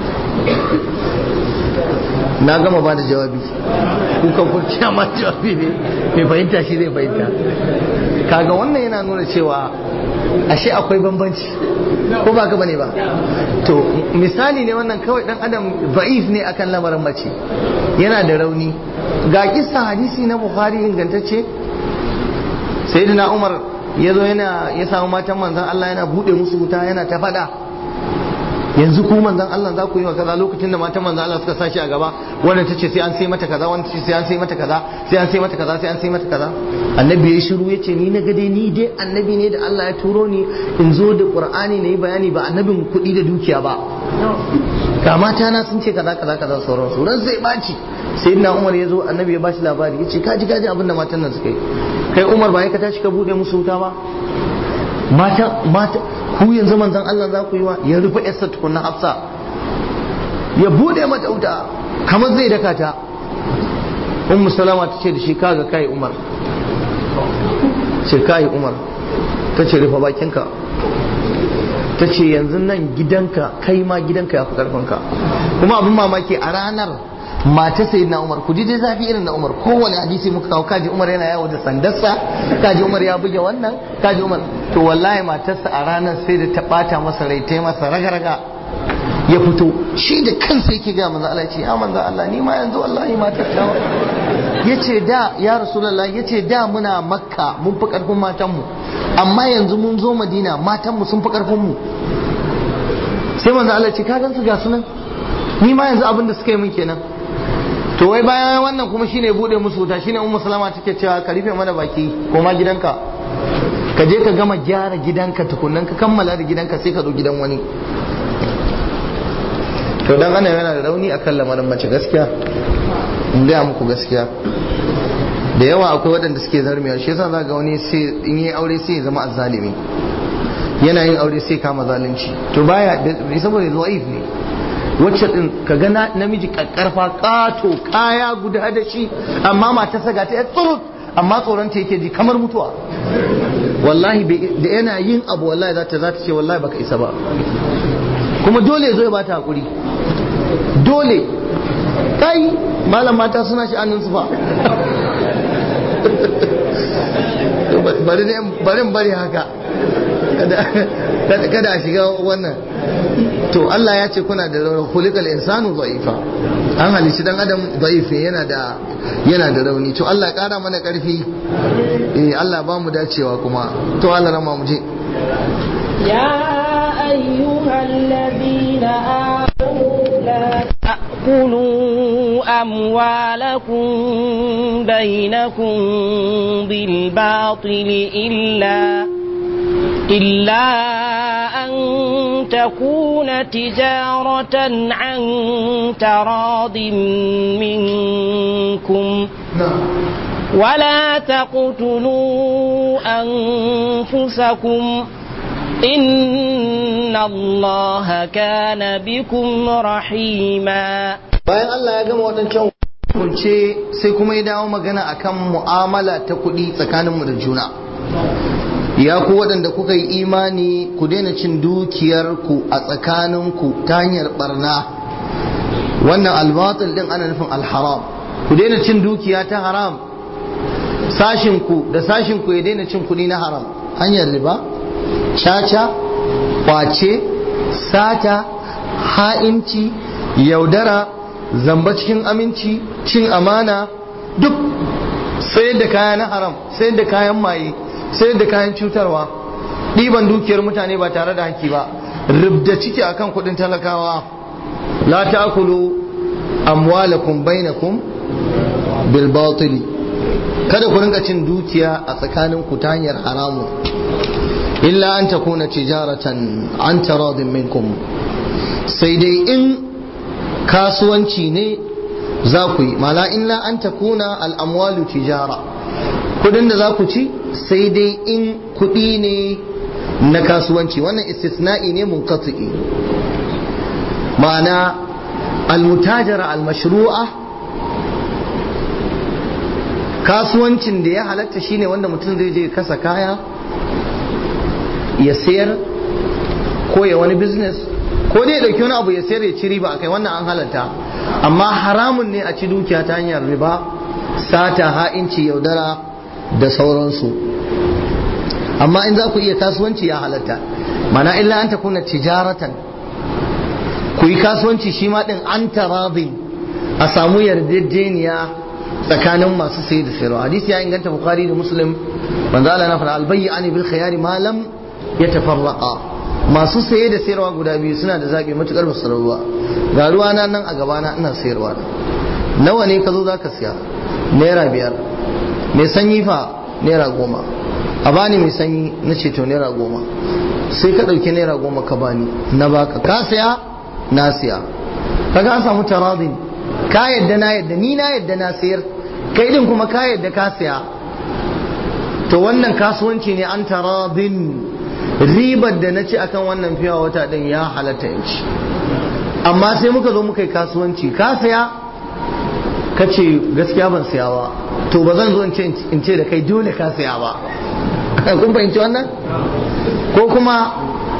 na gama ba da jawabi kuka kurciya ma jawabi ne mai fahimta shi zai fahimta kaga wannan yana nuna cewa ashe akwai bambanci ko ba ka bane ba to misali ne wannan kawai dan adam za'if ne akan lamarin mace yana da rauni ga kissa hadisi na bukhari ingantacce sayyidina umar ya zo yana ya samu matan manzon Allah yana bude musu wuta yana ta fada yanzu ku manzon Allah za ku yi wa kaza lokacin da matan manzon Allah suka sashi a gaba wannan tace sai an sai mata kaza wannan tace sai an sai mata kaza sai an sai mata kaza sai an sai mata kaza annabi ya shiru yace ni na gade ni dai annabi ne da Allah ya turo ni in zo da Qur'ani nayi bayani ba annabin kuɗi da dukiya ba ga mata na sun ce kaza kaza kaza sauran su ran sai baci sayyidina Umar ya zo annabi ya bashi labari yace kaji kaji abin da matan nan suka yi kai Umar ba ya ka tashi ka bude musu wuta ba mata mata ku yanzu manzon Allah za ku yi wa ya rufe yarsa tukunna Hafsa ya bude mata wuta kamar zai daka ta Ummu Salama ta ce da shi kaga kai Umar ce kai Umar ta ce rufe bakinka ta ce yanzu nan gidanka kai ma gidanka ya fi karfinka kuma abin mamaki a ranar mata sai na umar ku ji dai zafi irin na umar kowane hadisi muka kawo kaji umar yana yawo da sandarsa kaji umar ya buge wannan kaji umar to wallahi matarsa a ranar sai da ta bata masa rai ta masa raga-raga ya fito shi da kansa yake ga manzo Allah ce ya manzo Allah ni ma yanzu wallahi matar ta yace da ya rasulullah yace da muna makka mun fi karfin matan mu amma yanzu mun zo madina matan mu sun fi karfin mu sai manzo Allah ce ka gansu ga sunan ni ma yanzu abin da suka yi min kenan to wai bayan wannan kuma shine bude musu wuta shine ummu salama take cewa ka rufe mana baki koma gidanka ka je ka gama gyara gidanka tukunnan ka kammala da gidanka sai ka zo gidan wani to dan ana yana da rauni akan lamarin mace gaskiya in gaya muku gaskiya da yawa akwai waɗanda suke zarmiya shi yasa za ga wani sai in yi aure sai ya zama azzalimi yana yin aure sai kama zalunci to baya saboda zaif ne wacce din ka ga namiji kakkarfa kato kaya guda da shi amma mata saga ta tsurut amma tsoron ta yake ji kamar mutuwa wallahi da yana yin abu wallahi za ta za ta ce wallahi baka isa ba kuma dole ya zo ya bata hakuri dole kai malam mata suna sha'anin su fa bari bari haka kada a shiga wannan to Allah ya ce kuna da rauni kulikal insanu dha'ifa an halici dan adam dha'ifi yana da yana da rauni to Allah kara mana karfi eh Allah ba mu dacewa kuma to Allah rama mu je يا أيها الذين آمنوا لا تأكلوا أموالكم بينكم بالباطل إلا إلا أن تكون تجارة عن تراض منكم ولا تقتلوا أنفسكم إن الله كان بكم رحيما bayan Allah ya gama waɗancan kunce sai kuma ya dawo magana akan mu'amala ta kuɗi tsakaninmu da juna ya ku waɗanda kuka yi imani ku daina cin dukiyarku a tsakaninku ta hanyar barna wannan albatil din ana nufin alharam ku daina cin dukiya ta haram sashinku da sashinku ya daina cin kuɗi na haram hanyar riba caca kwace sata ha'inci yaudara zamba cikin aminci cin amana duk sayar da kaya na haram sayar da kayan maye sayar da kayan cutarwa ɗiban dukiyar mutane ba tare da haƙƙi ba rubda ciki akan kuɗin talakawa la ta'kulu amwalakum bainakum bil batili kada ku rinka cin dukiya a tsakanin ku ta hanyar haramu illa an takuna tijaratan an taradin minkum sai dai in kasuwanci ne za ku yi mala illa an takuna al'amwalu tijara kudin da za ku ci sai dai in kuɗi ne na kasuwanci wannan istisna'i ne munqati ma'ana almutajara almashru'a kasuwancin da ya halatta shine wanda mutum zai je kasa kaya ya sayar ko ya wani business ko dai ya dauki wani abu ya sayar ya ci riba akai wannan an halatta amma haramun ne a ci dukiya ta hanyar riba sata ha'inci yaudara da sauransu amma in za ku iya kasuwanci ya halatta mana illa an takuna tijaratan ku yi kasuwanci shi ma din an taradin a samu yarjejeniya tsakanin masu sayi da sayarwa hadisi ya inganta bukhari da muslim manzo Allah na fara albayyi ani bil khiyari ma lam yatafarraqa masu saye da sayarwa guda biyu suna da zabi matukar ba ruwa ga ruwa na nan a gabana ina sayarwa nawa ne ka zo zaka siya naira biyar mai sanyi fa naira goma a bani mai sanyi na ce to naira goma sai ka ɗauki naira goma ka bani na baka ka siya na siya kaga an samu taradin ka yadda na yadda ni na yadda na sayar kai din kuma ka yadda ka siya to wannan kasuwanci ne an taradin ribar da na ci akan wannan fiya wata din ya halatta in ci amma sai muka zo muka yi kasuwanci ka siya ka ce gaskiya ban siya ba to ba zan zo in ce da kai dole ka siya ba kun fahimci wannan ko kuma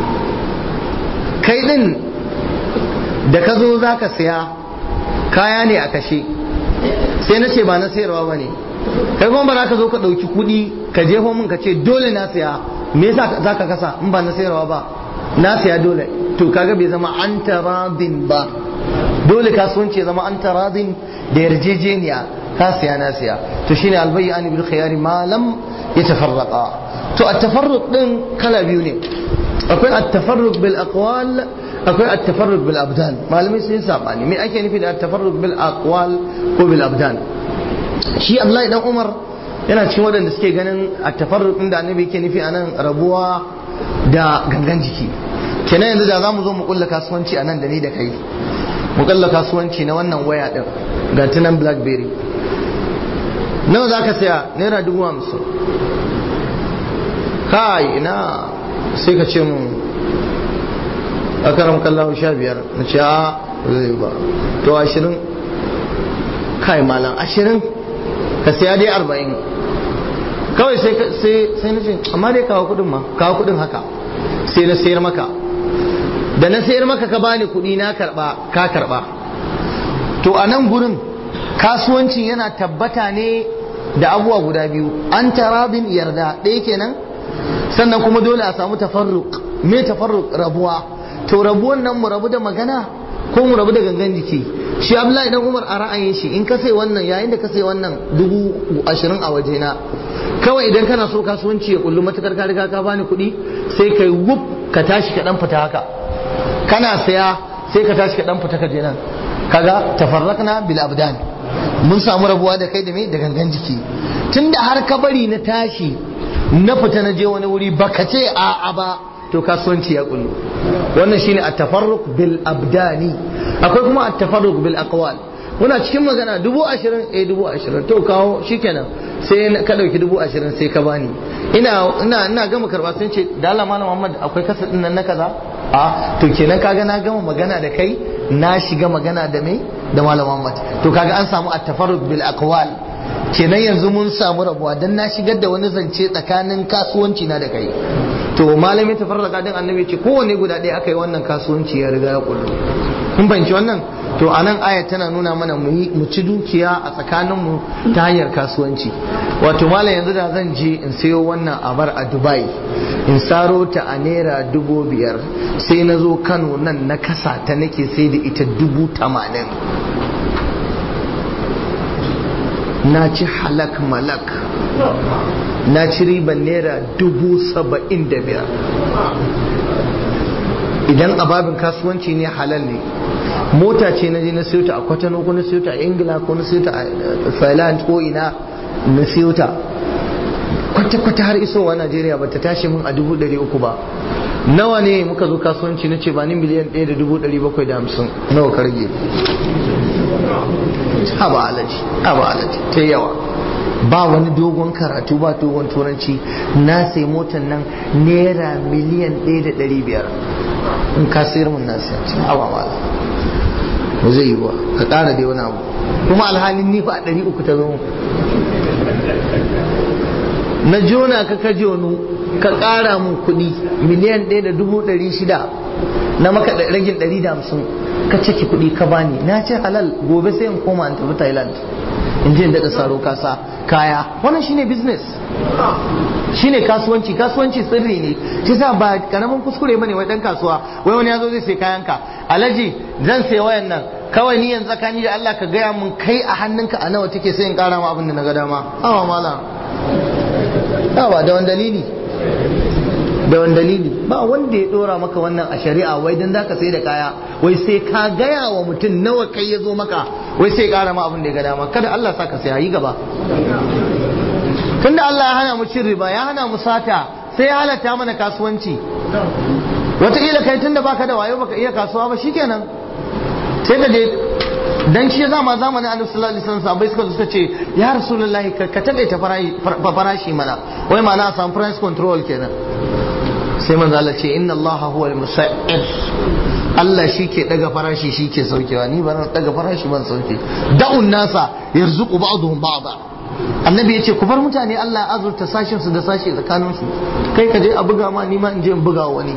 kai din da ka zo za ka siya kaya ne a kashe sai na ce ba na sayarwa ba ne kai kuma ba za ka zo ka ɗauki kuɗi ka jefo min ka ce dole na siya me yasa za ka kasa in ba na sayarwa ba na siya dole to kaga bai zama an taradin ba dole kasuwanci ya zama an taradin da yarjejeniya ka siya na siya to shine albayyi an bil khiyari ma lam yatafarraqa to at-tafarruq din kala biyu ne akwai at-tafarruq bil aqwal akwai at-tafarruq bil abdan malamai sun sabani me ake nufi da at-tafarruq bil aqwal ko bil abdan shi Abdullahi dan Umar yana cikin waɗanda suke ganin at-tafarruq din da annabi yake nufi anan rabuwa da gangan jiki kenan yanzu da zamu zo mu kulla kasuwanci anan da ni da kai mu kulla kasuwanci na wannan waya din ga tunan blackberry nawa za ka saya naira dubu hamsin kai ina sai ka ce mun a karam kallahu sha biyar na ce a zai ba to ashirin kai malam ashirin ka saya dai arba'in kawai sai na ce amma dai kawo kudin ma kawo kudin haka sai na sayar maka da na sayar maka ka bani kudi na karba ka karba to a nan gurin kasuwancin yana tabbata ne da abubuwa guda biyu an taradin yarda ɗaya kenan sannan kuma dole a samu tafarruk me tafarruk rabuwa to rabuwan nan mu rabu da magana ko mu rabu da gangan jiki shi abdullahi dan umar a ra'ayin shi in ka sai wannan yayin da ka sai wannan dubu ashirin a wajena kawai idan kana so kasuwanci ya kullu matukar ka riga ka bani kuɗi sai kai wuf ka tashi ka dan fita haka kana saya sai ka tashi ka dan fita ka je nan kaga tafarrakna bil abdan mun samu rabuwa da kai da me da gangan jiki tunda har ka bari na tashi na fita na je wani wuri baka ce a a ba to kasuwanci ya kullu wannan shine at-tafarruq bil abdani akwai kuma at-tafarruq bil aqwal muna cikin magana dubu ashirin eh dubu ashirin to kawo shikenan sai ka dauki dubu ashirin sai ka bani ina ina ina gama karba sun ce da Allah malam Muhammad akwai kasa din nan na kaza a to kenan kaga na gama magana da kai na shiga magana da me da malam Muhammad to kaga an samu at-tafarruq bil aqwal kenan yanzu mun samu rabuwa dan na shigar da wani zance tsakanin kasuwanci na da kai to malamin tafarraka din annabi ce kowanne guda ɗaya aka yi wannan kasuwanci ya riga ya kullu kun fahimci wannan to a nan ayat tana nuna mana mu ci dukiya a tsakaninmu ta hanyar kasuwanci wato malam yanzu da zan je in sayo wannan abar a dubai in saro ta a naira dubu biyar sai na zo kano nan na kasa ta nake sai da ita dubu tamanin na ci halak malak na ci riban naira dubu saba'in da biyar idan ababin kasuwanci ne halal ne mota ce na je na siyo ta a kwatano ko na siyo ta a ingila ko na siyo ta a thailand ko ina na siyo ta kwata-kwata har isowa najeriya ba ta tashi min a dubu ɗari uku ba nawa ne muka zo kasuwanci na ce ba ni miliyan ɗaya da dubu ɗari bakwai da hamsin nawa ka rage haba alaji haba alaji ta yawa ba wani dogon karatu ba dogon turanci na sai motar nan naira miliyan ɗaya da ɗari biyar in ka sayar mun na sayar cin awa mala ba zai yi ba ka ƙara dai wani abu kuma alhalin ni fa a ɗari uku ta zo na jona ka ka jonu ka ƙara mun kuɗi miliyan ɗaya da dubu ɗari shida na maka ragin ɗari da hamsin ka ciki kuɗi ka bani na ce halal gobe sai in koma in tafi thailand in je in daɗa saro kasa kaya wannan shine business shine kasuwanci kasuwanci sirri ne shi sa ba karamin kuskure bane wai dan kasuwa wai wani yazo zai sai kayan ka alaji zan sai wayan nan kawai ni yanzu tsakani da Allah ka gaya mun kai a hannunka a nawa take sai in kara ma abin da na ga dama awa mala ba da wani dalili da wani dalili ba wanda ya dora maka wannan a shari'a wai dan zaka sai da kaya wai sai ka gaya wa mutum nawa kai ya zo maka wai sai kara ma abin da ya ga dama kada Allah sa ka sai yi gaba tunda Allah ya hana mu cin riba ya hana mu sata sai ya halatta mana kasuwanci wataƙila kai tunda baka da wayo baka iya kasuwa ba shikenan sai ka je dan shi zama zamanin annabi sallallahu alaihi wasallam sahabbai suka suka ce ya rasulullahi ka taƙaita farashi mana wai ma'ana a samu price control kenan sai manzo Allah ce inna Allah huwa al-musa'ir Allah shi ke daga farashi shi ke saukewa ni ba daga farashi ban sauke da'un nasa yarzuqu ba'dhum ba'da annabi ya ce ku bar mutane Allah ya azurta sashin su da sashi tsakanin su kai ka je a buga ma ni ma in je in buga wani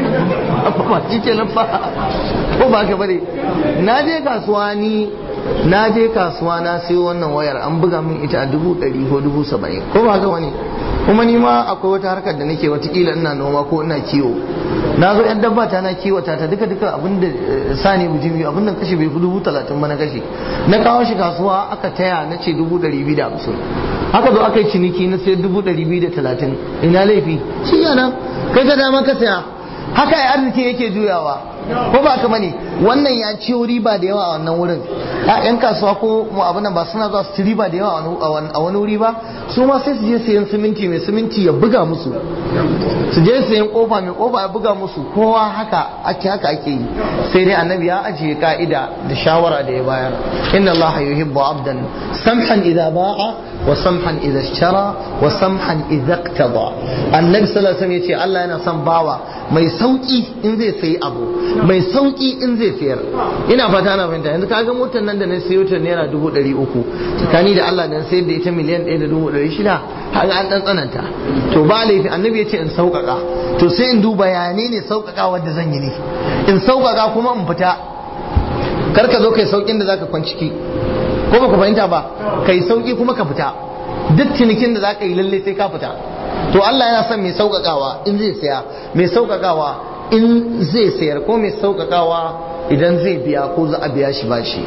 ba shi ke nan fa ko ba ka bane na je kasuwa ni na je kasuwa na sayo wannan wayar an buga min ita a dubu ɗari ko dubu saba'in ko ba haka wani kuma ni ma akwai wata harkar da nake watakila ina noma ko ina kiwo na zo yan dabba ta na kiwata ta duka duka abin da sani bujimi abin da kashe bai fi dubu talatin ba na kashe na kawo shi kasuwa aka taya na ce dubu ɗari biyu da hamsin haka zo aka yi ciniki na sai dubu ɗari biyu da talatin ina laifi shi yana kai ka dama ka saya haka ya arziki yake juyawa ko ba kama ne wannan ya ci riba da yawa a wannan wurin yan kasuwa ko mu abin nan ba suna zuwa su ci riba da yawa a wani wuri ba su ma sai su je sayan siminti mai siminti ya buga musu su je sayan kofa mai kofa ya buga musu kowa haka ake haka ake yi sai dai annabi ya ajiye ka'ida da shawara da ya bayar inna Allah yuhibbu abdan samhan idza ba'a wa samhan idza ishtara wa samhan idza iqtada annabi sallallahu alaihi wasallam yace Allah yana son bawa mai sauki in zai sayi abu mai sauki in zai sayar ina fata ana fahimta yanzu kaga motar nan da na sayo ta naira dubu ɗari uku tsakani da Allah dan sayar da ita miliyan ɗaya da dubu ɗari shida haka an ɗan tsananta to ba laifi annabi ya ce in sauƙaƙa to sai in duba ya ne ne sauƙaƙa wanda zan yi ne in sauƙaƙa kuma in fita kar ka zo kai sauƙin da zaka kwanciki ko baka fahimta ba kai sauƙi kuma ka fita duk cinikin da zaka yi lalle sai ka fita to Allah yana son mai sauƙaƙawa in zai saya mai sauƙaƙawa in zai sayar ko mai sauƙaƙawa idan zai biya ko za a biya shi bashi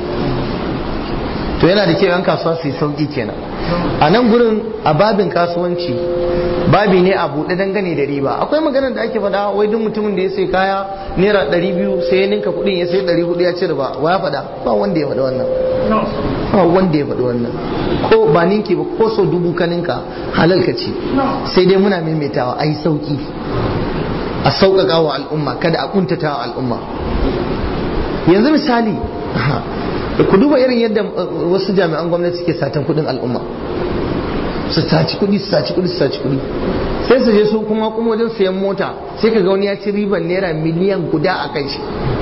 to yana da kyau yan kasuwa su yi sauƙi kenan a nan gurin a babin kasuwanci babi ne a buɗe dangane da riba akwai maganar da ake faɗa wai duk mutumin da ya sai kaya naira ɗari biyu sai ya ninka kuɗin ya sai ɗari hudu ya ci riba wa ya faɗa ba wanda ya faɗi wannan ba wanda ya faɗi wannan ko ba ninki ba ko so dubu ka ninka halal ka ci sai dai muna maimaitawa a yi sauƙi a sauƙaƙa wa al'umma kada a ƙuntata wa al'umma yanzu misali ku duba irin yadda wasu jami'an gwamnati suke satan kuɗin al'umma su saci kuɗi su saci kuɗi su saci kuɗi sai su je su kuma kuma wajen sayan mota sai ka ga wani ya ci riban naira miliyan guda a kai shi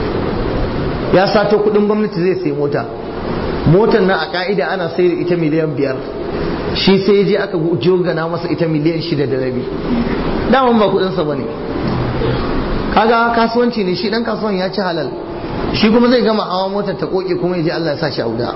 ya sato kuɗin gwamnati zai sayi mota motar nan a ka'ida ana sai da ita miliyan biyar shi sai ya je aka jogana masa ita miliyan shida da rabi daman ba kuɗinsa ba ne kaga kasuwanci ne shi dan kasuwan ya ci halal shi kuma zai gama hawa motar ta koke kuma ya je Allah ya sa shi auda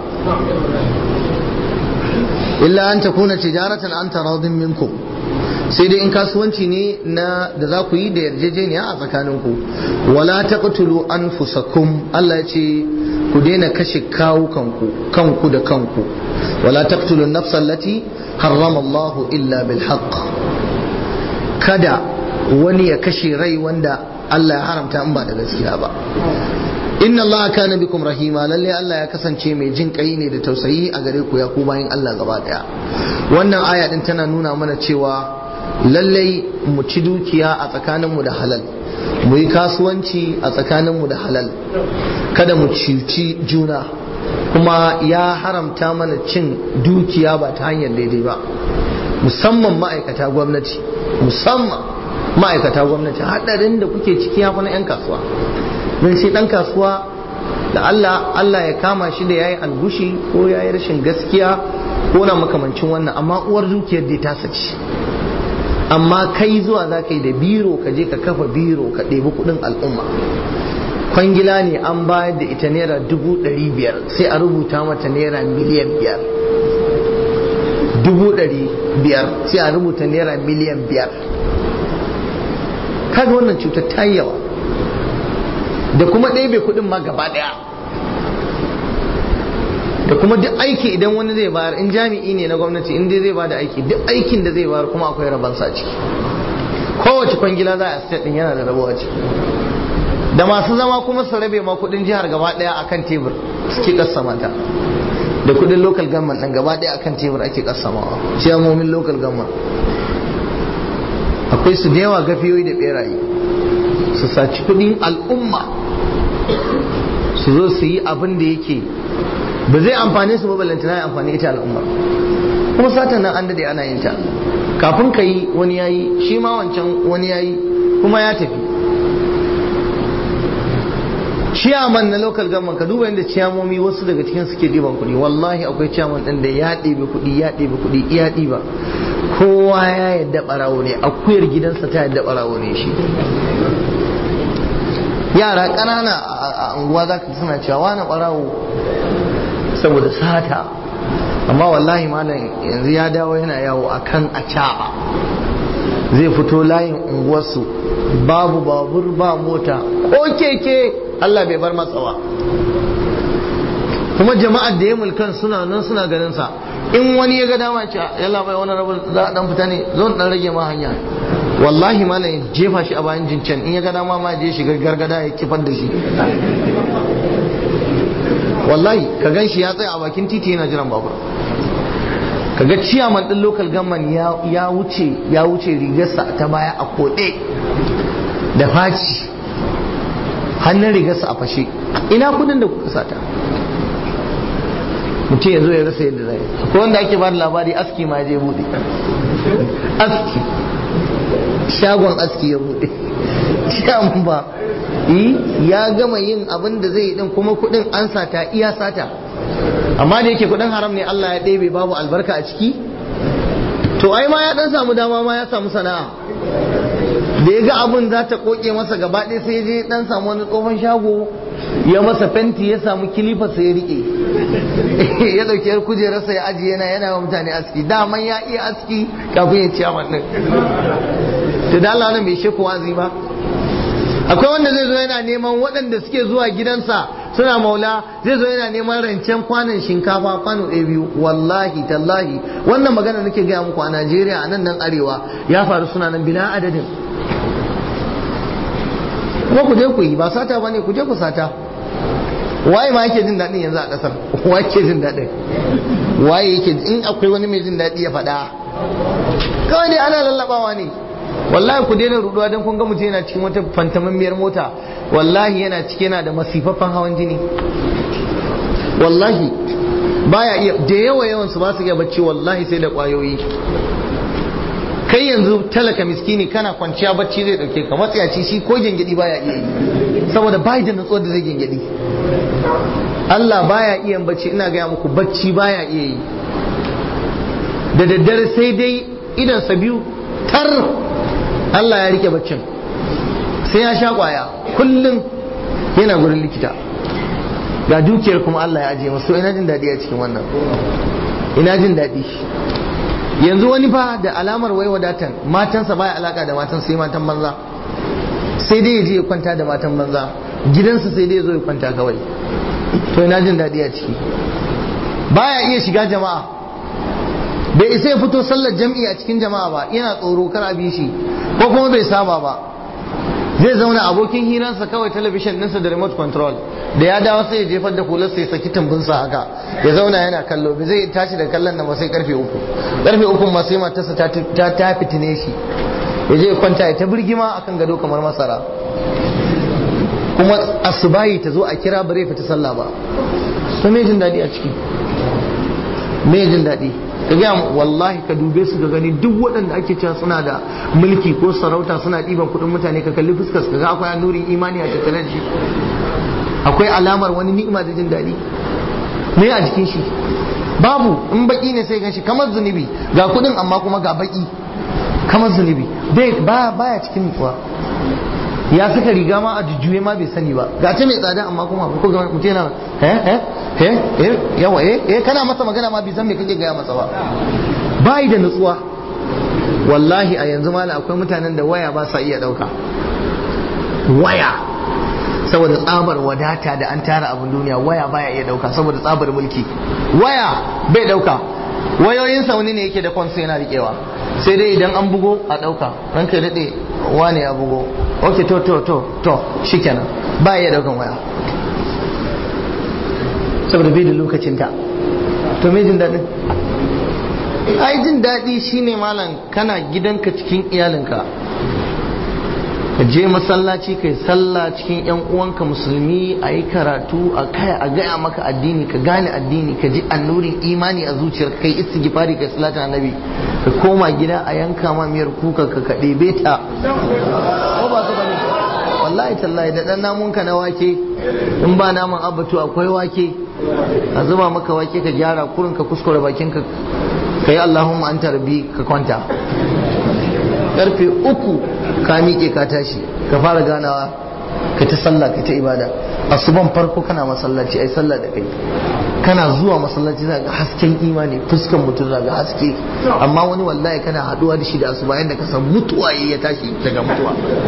illa an takuna tijaratan an taradin minkum sai dai in kasuwanci ne na da za ku yi da yarjejeniya a tsakaninku wala taqtulu anfusakum Allah ya ce ku daina kashe kawukanku kanku da kanku wala taqtulu an-nafsa allati harrama Allah illa bil haqq kada wani ya kashe rai wanda Allah ya haramta in ba da gaskiya ba inna Allah kana bikum rahima lalle Allah ya kasance mai jin kai ne da tausayi a gare ku ya ku bayin Allah gaba daya wannan aya din tana nuna mana cewa lalle mu ci dukiya a tsakaninmu da halal mu yi kasuwanci a tsakaninmu da halal kada mu cuci juna kuma ya haramta mana cin dukiya ba ta hanyar daidai ba musamman ma'aikata gwamnati musamman ma'aikata gwamnati hadarin da kuke ciki ya na 'yan kasuwa don shi dan kasuwa da Allah Allah ya kama shi da yayi algushi ko yayi rashin gaskiya ko na makamancin wannan amma uwar dukiyar dai ta saci amma kai zuwa za ka yi da biro ka je ka kafa biro ka ɗebi kuɗin al'umma kwangila ne an bayar da ita naira dubu ɗari biyar sai a rubuta mata naira miliyan biyar dubu ɗari biyar sai a rubuta naira miliyan biyar kaga wannan cutar ta yawa da kuma ɗebe kuɗin ma gaba ɗaya da kuma duk aiki idan wani zai bayar in jami'i ne na gwamnati in dai zai bada aiki duk aikin da zai bayar kuma akwai rabansa ciki kowace kwangila za a state din yana da rabo a ciki da masu zama kuma su rabe ma kudin jihar gaba daya akan tebur suke kassama ta da kudin local government din gaba daya akan tebur ake kassamawa ciyamomin local government akwai su da yawa gafiyoyi da beraye su saci kudin al'umma su zo su yi abin da yake ba zai amfane su ba ballantana ya amfani ita al'umma kuma satan nan an dade ana yin ta kafin ka yi wani yayi shi ma wancan wani yayi kuma ya tafi ciyaman na local government ka duba inda ciyamomi wasu daga cikin suke ɗiban kuɗi wallahi akwai ciyaman ɗin da ya ɗebe kuɗi ya ɗebe kuɗi iya ɗiba kowa ya yadda ɓarawo ne akuyar gidansa ta yadda ɓarawo ne shi yara ƙanana a unguwa za ka suna cewa wani ɓarawo saboda sata amma wallahi malam yanzu ya dawo yana yawo a kan a zai fito layin unguwarsu babu babur ba mota ko keke Allah bai bar matsawa kuma jama'ar da ya mulkan suna nan suna ganin sa in wani ya ga dama ce yalla bai wani rabu za a dan fita ne zo dan rage ma hanya wallahi malam ya jefa shi a bayan jincen in ya ga dama ma je shiga gargada ya kifar da shi wallahi ka gan shi ya tsaya a bakin titi yana jiran babur ka ga ciyaman din local government ya wuce ya wuce rigarsa ta baya a koɗe da faci hannun rigarsa a fashe ina kudin da kuka sata mutum ya zo ya rasa yadda zai akwai wanda ake ba da labari aski ma je bude aski shagon aski ya bude shagon ba ya gama yin abin da zai din kuma kudin an sata iya sata amma da yake kudin haram ne Allah ya ɗebe babu albarka a ciki to ai ma ya dan samu dama ma ya samu sana'a da ya ga abin za ta koke masa gaba ɗaya sai je dan samu wani tsohon shago ya masa fenti ya samu kilifa sai ya rike ya dauki yar kujerarsa ya ajiye yana yana wa mutane aski daman ya iya aski kafin ya ciya wannan to da Allah bai sheku wazi ba akwai wanda zai zo yana neman waɗanda suke zuwa gidansa suna maula zai zo yana neman rancen kwanan shinkafa kwano ɗaya biyu wallahi tallahi wannan magana nake gaya muku a Najeriya a nan nan arewa ya faru suna nan bila adadin kuma ku je ku yi ba sata bane ku je ku sata waye ma yake jin daɗin yanzu a ƙasar waye yake jin daɗin waye yake in akwai wani mai jin daɗi ya faɗa kawai dai ana lallabawa ne wallahi ku daina ruduwa don kun ga mutum yana cikin wata fantamammiyar mota wallahi yana cike yana da masifaffen hawan jini wallahi baya iya da yawa yawan su ba su iya bacci wallahi sai da kwayoyi kai yanzu talaka miskini kana kwanciya bacci zai dauke ka matsayaci shi ko gengedi baya iya yi saboda bai da nutsuwar da zai gengedi Allah baya iya bacci ina gaya muku bacci baya iya yi da daddare sai dai idan sa biyu tar Allah ya rike baccin sai ya sha kwaya kullum yana gurin likita ga dukiyar kuma Allah ya ajiye masu ina jin daɗi a cikin wannan ina jin daɗi yanzu wani fa da alamar wai wadatan matansa baya alaka da matan sai matan banza sai dai ya je ya kwanta da matan banza gidansa sai dai ya zo ya kwanta kawai to ina jin daɗi a ciki baya iya shiga jama'a bai isa ya fito sallar jam'i a cikin jama'a ba yana tsoro kar a bi shi ko kuma bai saba ba zai zauna abokin hiransa kawai talabishin ɗinsa da remote control da ya dawo sai ya jefar da hular sai saki tumbinsa haka ya zauna yana kallo bai zai tashi da kallon nan ba sai karfe uku karfe uku ma sai matarsa ta ta fitine shi ya je kwanta ya ta birgima akan gado kamar masara kuma asubahi ta zo a kira bare fita sallah ba to me jin daɗi a ciki me jin daɗi ka gaya wallahi ka dube su ga gani duk waɗanda ake cewa suna da mulki ko sarauta suna ɗiban kuɗin mutane ka kalli fuskar ka ga akwai nurin imani a tattare da shi akwai alamar wani ni'ima da jin daɗi me a jikin shi babu in baki ne sai ganshi kamar zunubi ga kuɗin amma kuma ga baki kamar zunubi ba baya cikin nutsuwa ya saka riga ma a jujjuye ma bai sani ba ga ta mai tsada amma kuma ko ga mutum yana eh eh eh eh yawa eh eh kana masa magana ma bai san me kake gaya masa ba bai da nutsuwa wallahi a yanzu mala akwai mutanen da waya ba sa iya dauka waya saboda tsabar wadata da an tara abin duniya waya baya iya dauka saboda tsabar mulki waya bai dauka wayoyinsa wani ne yake da kwansu yana riƙewa sai dai idan an bugo a ɗauka ranka daɗe wane ya bugo ok to to to to shikenan ba ya ɗaukan waya saboda bai da lokacinta to me jin daɗin ai jin daɗi shine malam kana gidanka cikin iyalinka ka je masallaci kai sallah cikin yan uwanka musulmi a yi karatu a kaya a gaya maka addini ka gane addini ka ji annurin imani a zuciyar kai istighfari kai salatu annabi ka koma gida a yanka ma miyar kuka ka ka ɗebe ta ko ba su bane wallahi tallahi da dan namunka na wake in ba naman abatu akwai wake a zuba maka wake ka gyara kurin ka kuskure bakin ka kai Allahumma anta rabbi ka kwanta karfe uku ka miƙe ka tashi ka fara ganawa ka ta sallah ka ta ibada asuban farko kana masallaci ai sallah da kai kana zuwa masallaci za ga hasken imani fuskan mutum za ga haske amma wani wallahi kana haduwa da shi da asuba yadda ka san mutuwa ya tashi daga mutuwa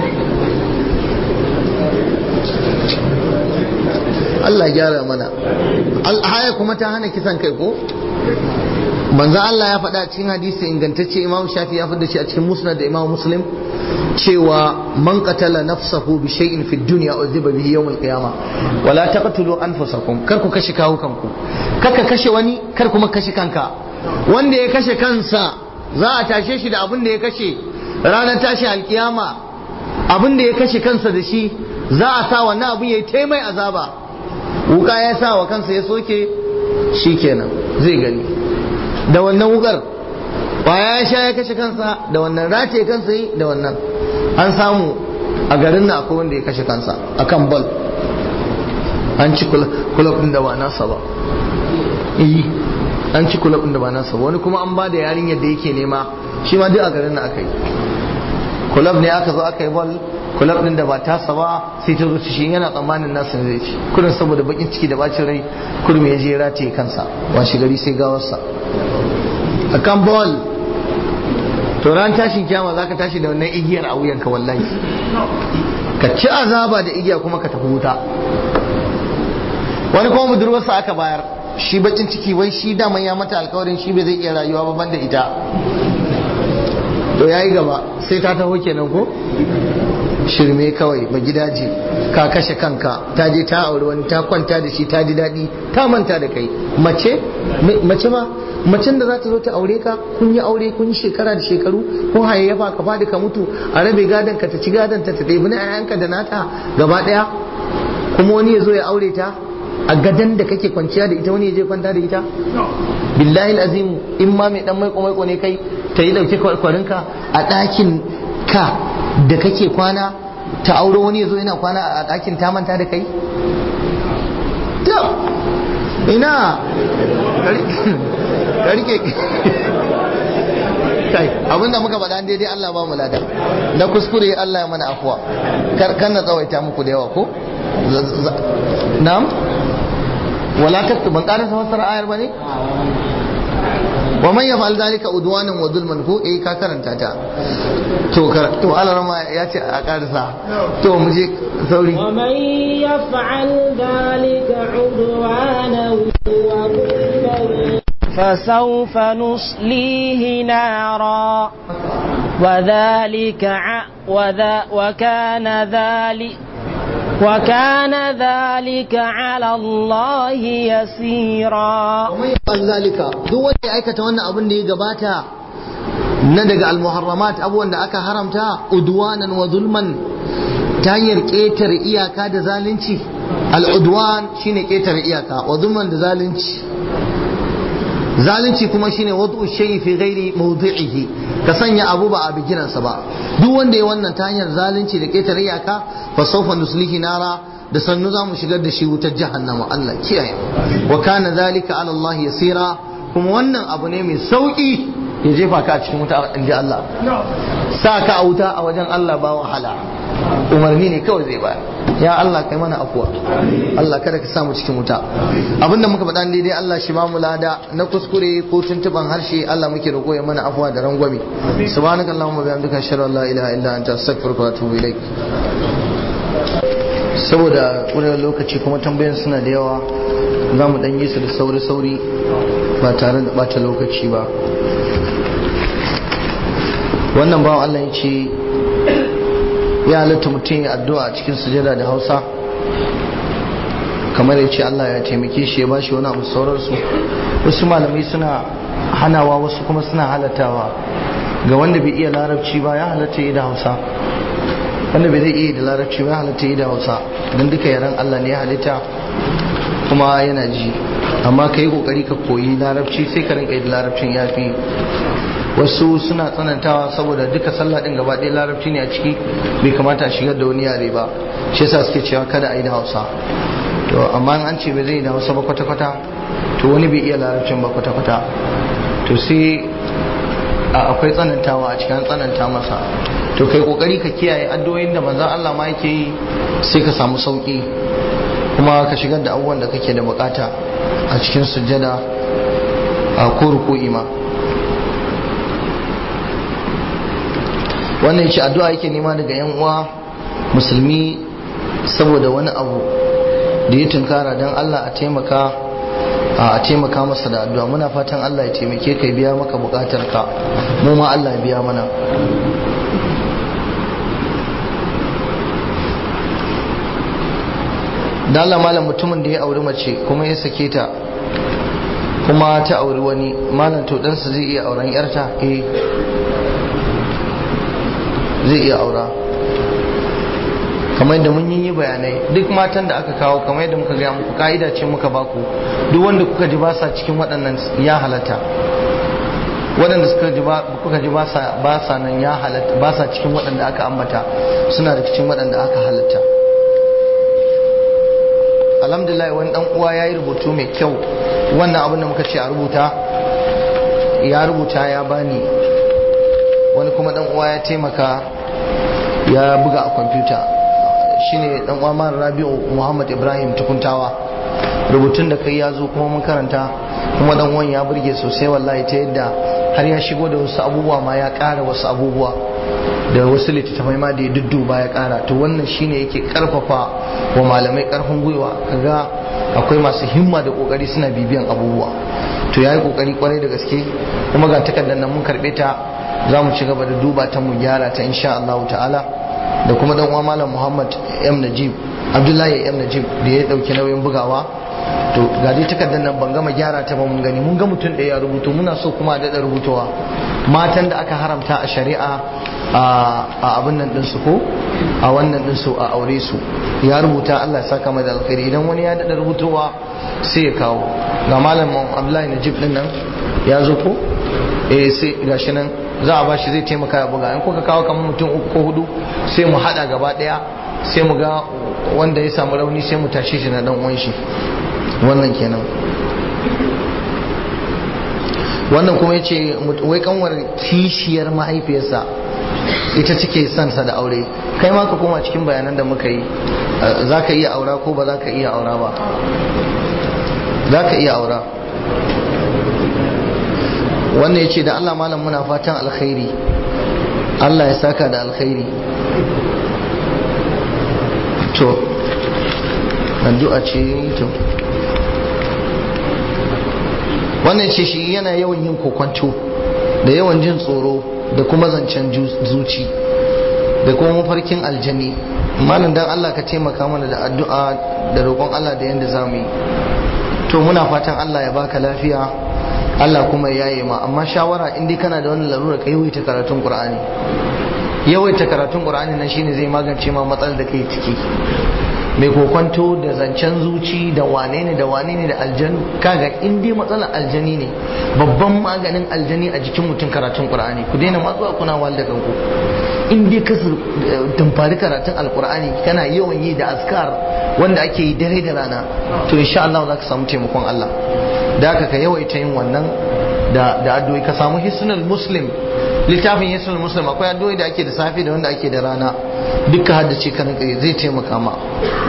Allah gyara mana haya kuma ta hana kisan kai ko manzo Allah ya faɗa cikin hadisi ingantacce Imam Shafi ya faɗa shi a cikin Musnad da Imam Muslim cewa man qatala nafsahu bi shay'in fi dunya uziba bihi yawm al-qiyamah wala taqtulu anfusakum kar ku kashe kawo kanku kar ka kashe wani kar kuma kashe kanka wanda ya kashe kansa za a tashe shi da abin da ya kashe ranar tashi alkiyama abin da ya kashe kansa da shi za a sa wannan abin yayi taimai azaba wuka ya sa wa kansa ya soke shikenan zai gani da wannan wukar kwaya ya sha ya kashe kansa da wannan rataye kansa yi da wannan an samu a garin na akwai wanda ya kashe kansa akan bal an ci kulab din da ba nasa ba yi an ci kulab din da ba nasa ba wani kuma an ba da yarinyar da yake nema shi ma duk a garin na aka yi kulab ne aka zo aka yi bal kulab din da ba tasa ba sai ta zo shi yana tsammanin nasa zai ci kurin saboda bakin ciki da bacin rai kurum ya je rataye kansa washe gari sai gawarsa a kan ball to ran tashin kyama za ka tashi da wannan igiyar a wuyanka wallahi ka ci azaba da igiya kuma ka tafi wuta wani kuma budurwarsa aka bayar shi bakin ciki wai shi daman ya mata alkawarin shi bai zai iya rayuwa ba banda ita to yayi gaba sai ta taho kenan ko shirme kawai ba gidaje ka kashe kanka ta je ta aure wani ta kwanta da shi ta ji daɗi ta manta da kai mace mace ma macen da za ta zo ta aure ka kun yi aure kun yi shekara da shekaru kun hayayyafa ka fadi ka mutu a rabe gadon ka ta ci gadon ta ta ɗebi na ƴaƴanka da nata gaba ɗaya kuma wani ya zo ya aure ta a gadon da kake kwanciya da ita wani ya je kwanta da ita billahi azimu in ma mai dan maiko maiko ne kai ta yi dauke kwarinka a ɗakin ka da kake kwana ta auro wani ya zo yana kwana a ɗakin ta manta da kai ina ka rike kai abinda muka faɗa daidai Allah ba mu lada da kuskure Allah ya mana afuwa kar na tsawaita muku da yawa ko na'am wala taktu ban ƙarasa fassara ayar bane wa man yaf'al dhalika udwanan wa zulman ko eh ka karanta ta to to alarama ya ce a karsa to mu je sauri wa man yaf'al dhalika udwanan wa zulman فسوف نصليه نارا وذلك ع... وذا وكان ذلك وكان ذلك على الله يسيرا ومن يفعل ذلك duk wanda ya aikata wannan abin da ya gabata na daga almuharramat abubuwan da aka haramta udwanan wa zulman ta hanyar ƙetare iyaka da zalunci al'udwan shine ƙetare iyaka wa zulman da zalunci zalunci kuma shine wadu shay'i fi ghairi mawdi'ihi ka sanya abu ba a bigiransa ba duk wanda ya wannan ta hanyar zalunci da ƙetare iyaka fa sawfa nuslihi nara da sannu za mu shigar da shi wutar jahannama Allah kiyaye wa kana zalika ala Allah yasira kuma wannan abu ne mai sauki ya jefa ka a cikin wuta in ji Allah sa ka a wuta a wajen Allah ba wahala umarni ne kawai zai bayar ya Allah kai mana afuwa Allah kada ka samu cikin wuta abinda muka faɗa daidai Allah shi ba mu lada na kuskure ko tuntuban harshe Allah muke roƙo ya mana afuwa da rangwame subhanakallahumma bihamdika ashhadu an la ilaha illa anta astaghfiruka wa atubu ilaik saboda ƙurar lokaci kuma tambayan suna da yawa za mu ɗan yi su da sauri-sauri ba tare da ɓata lokaci ba wannan bawan Allah ya ce ya halatta mutum ya addu'a a cikin sujada da hausa kamar ya ce Allah ya taimake shi ya bashi wani abu sauransu wasu malamai suna hanawa wasu kuma suna halattawa ga wanda bai iya larabci ba ya halatta yi da hausa wanda bai zai iya da larabci ba halitta yi da hausa don duka yaren allah ne ya halitta kuma yana ji amma ka yi kokari ka koyi larabci sai ka rinka yi da larabcin ya fi wasu suna tsanantawa saboda duka sallah din gaba ɗaya larabci ne a ciki bai kamata a shigar da wani yare ba shi yasa suke cewa kada a yi da hausa to amma an ce bai zai yi da hausa ba kwata-kwata to wani bai iya larabcin ba kwata-kwata to sai akwai tsanantawa a cikin tsananta masa to kai kokari ka kiyaye addu'o'in da manzon Allah ma yake yi sai ka samu sauki kuma ka shigar da abubuwan da kake da bukata a cikin sujjada a ko ruku'i ma wannan shi addu'a yake nema daga yan uwa musulmi saboda wani abu da ya tunkara don Allah a taimaka a taimaka masa da addu'a muna fatan Allah ya taimake ka biya maka bukatar ka mu ma Allah ya biya mana da Allah malam mutumin da ya auri mace kuma ya sake ta kuma ta auri wani malam to ɗansa zai iya auren yarta eh zai iya aura kamar yadda mun yi bayanai duk matan da aka kawo kamar yadda muka gaya muku ka'ida ce muka baku duk wanda kuka ji ba sa cikin waɗannan ya halatta waɗanda suka ji kuka ji ba sa nan ya halatta ba sa cikin waɗanda aka ambata suna da cikin waɗanda aka halatta alhamdulillah wani dan uwa ya yi rubutu mai kyau wannan abin da muka ce a rubuta ya rubuta ya bani wani kuma dan uwa ya taimaka ya buga a kwamfuta shine dan uwa mara rabi'u muhammad ibrahim tukuntawa rubutun da kai ya zo kuma mun karanta kuma dan uwan ya burge sosai wallahi ta yadda har ya shigo da wasu abubuwa ma ya ƙara wasu abubuwa da wasu littattafai ma da ya dudduba ya ƙara to wannan shine yake karfafa wa malamai karfin gwiwa kaga akwai masu himma da kokari suna bibiyan abubuwa to yayi kokari kwarai da gaske kuma ga takardar nan mun karbe ta za mu ci gaba da duba ta mu gyara ta insha Allah ta'ala da kuma dan uwa malam Muhammad M Najib Abdullahi M Najib da ya dauki nauyin bugawa to ga dai takardar nan ban gama gyara ta ba mun gani mun ga mutum da ya rubutu muna so kuma a daɗa rubutowa matan da aka haramta a shari'a a abin nan ɗinsu ko a wannan ɗinsu a aure su ya rubuta Allah ya saka mai da alkhairi idan wani ya daɗa rubutowa sai ya kawo ga malam Abdullahi Najib ɗin nan ya zo ko eh sai gashi nan za a bashi zai taimaka ya buga in kuka kawo kamar mutum uku ko hudu sai mu haɗa gaba ɗaya sai mu ga wanda ya samu rauni sai mu tashe shi na dan uwan shi wannan kenan wannan kuma ya ce wai kanwar kishiyar mahaifiyarsa ita cike sansa da aure kai ma ka koma cikin bayanan da muka yi za ka iya aura ko ba za ka iya aura ba za ka iya aura wannan ya ce da allah malam muna fatan alkhairi allah ya saka da alkhairi to addu'a ce to wannan ce shi yana yawan yin kokwanto da yawan jin tsoro da kuma zancen zuci da kuma mafarkin aljani malam dan Allah ka taimaka mana da addu'a da roƙon Allah da yanda za mu yi to muna fatan Allah ya baka lafiya Allah kuma ya yi ma amma shawara in dai kana da wani larura ka yawaita karatun Qur'ani yawaita karatun qur'ani nan shine zai magance ma matsalar da kai ciki mai kokwanto da zancen zuci da wane ne da wane ne da aljanu kaga in dai matsalar aljani ne babban maganin aljani a jikin mutum karatun qur'ani ku daina matsuwa kuna wal da kanku in dai ka tumfari karatun alqur'ani kana yawan yi da askar wanda ake yi dare da rana to insha Allah za ka samu taimakon Allah da haka ka yawaita yin wannan da da addu'o'i ka samu hisnul muslim littafin hisnul muslim akwai addu'o'i da ake da safe da wanda ake da rana duka haddace ka zai taimaka ma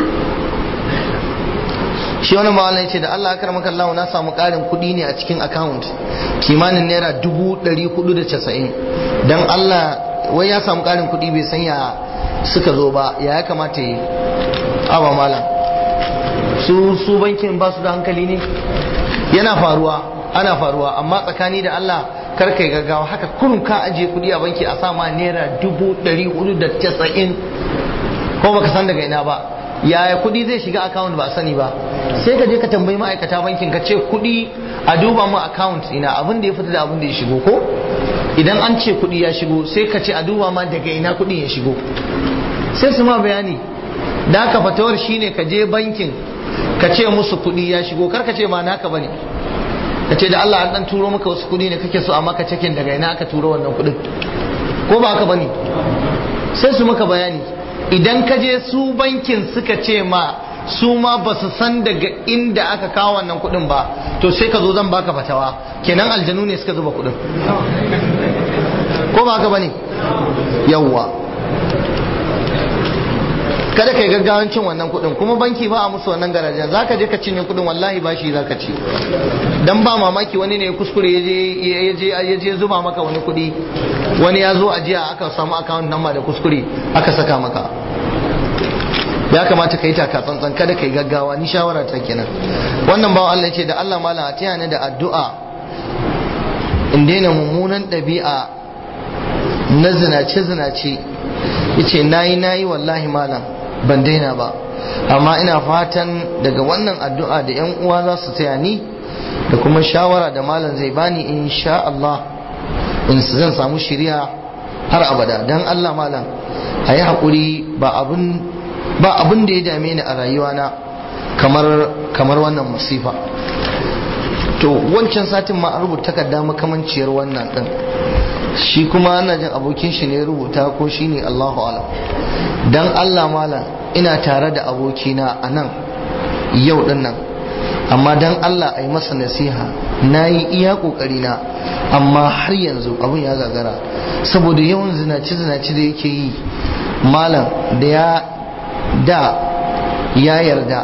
shi wani mawala ya ce da Allah akar maka Allah na samu karin kuɗi ne a cikin account kimanin naira dubu ɗari hudu da casa'in don Allah wai ya samu karin kuɗi bai san ya suka zo ba ya ya kamata yi awa malam su su bankin ba su da hankali ne yana faruwa ana faruwa amma tsakani da Allah kar kai gaggawa haka kurun ka ajiye kuɗi a banki a sama naira dubu ɗari hudu da casa'in ko baka san daga ina ba yaya kudi zai shiga account ba a sani ba sai ka je ka tambayi ma'aikata bankin ka ce kudi a duba mu account ina abin da ya fita da abin da ya shigo ko idan an ce kudi ya shigo sai ka ce a duba ma daga ina kudi ya shigo sai su ma bayani da haka fatawar shine ka je bankin ka ce musu kudi ya shigo kar ka ce ba naka bane ka ce da Allah an dan turo maka wasu kudi ne kake so a maka cikin daga ina aka turo wannan kudin ko ba haka bane sai su maka bayani idan ka je su bankin suka ce ma su ma ba su san daga inda aka kawo wannan kuɗin ba to sai ka zo zan baka fatawa kenan aljanu ne suka zuba kuɗin ko ba haka bane yawwa kada kai gaggawan cin wannan kuɗin kuma banki ba a musu wannan garajen zaka je ka cinye kuɗin wallahi ba shi zaka ci dan ba mamaki wani ne ya kuskure ya je zuba maka wani kuɗi wani ya zo ajiya aka samu account number da kuskure aka saka maka ya kamata ka yi taka tsantsan kada ka yi gaggawa ni shawara ta kenan wannan bawan Allah ce da Allah malam a taya ni da addu'a in daina mummunan ɗabi'a na zinace zinace yace nayi nayi wallahi malam ban daina ba amma ina fatan daga wannan addu'a da yan uwa za su taya ni da kuma shawara da malam zai bani insha Allah in zan samu shiriya har abada dan Allah malam a yi haƙuri ba abin ba abin da ya dame ni a rayuwana kamar kamar wannan musifa to wancan satin ma an rubuta takarda makamanciyar wannan din shi kuma ana jin abokin shi ne rubuta ko shi ne Allahu alam dan Allah malam ina tare da abokina a nan yau din nan amma dan Allah a yi masa nasiha na yi iya kokari na amma har yanzu abin ya gagara saboda yawan zinace-zinace da yake yi malam da ya da ya yarda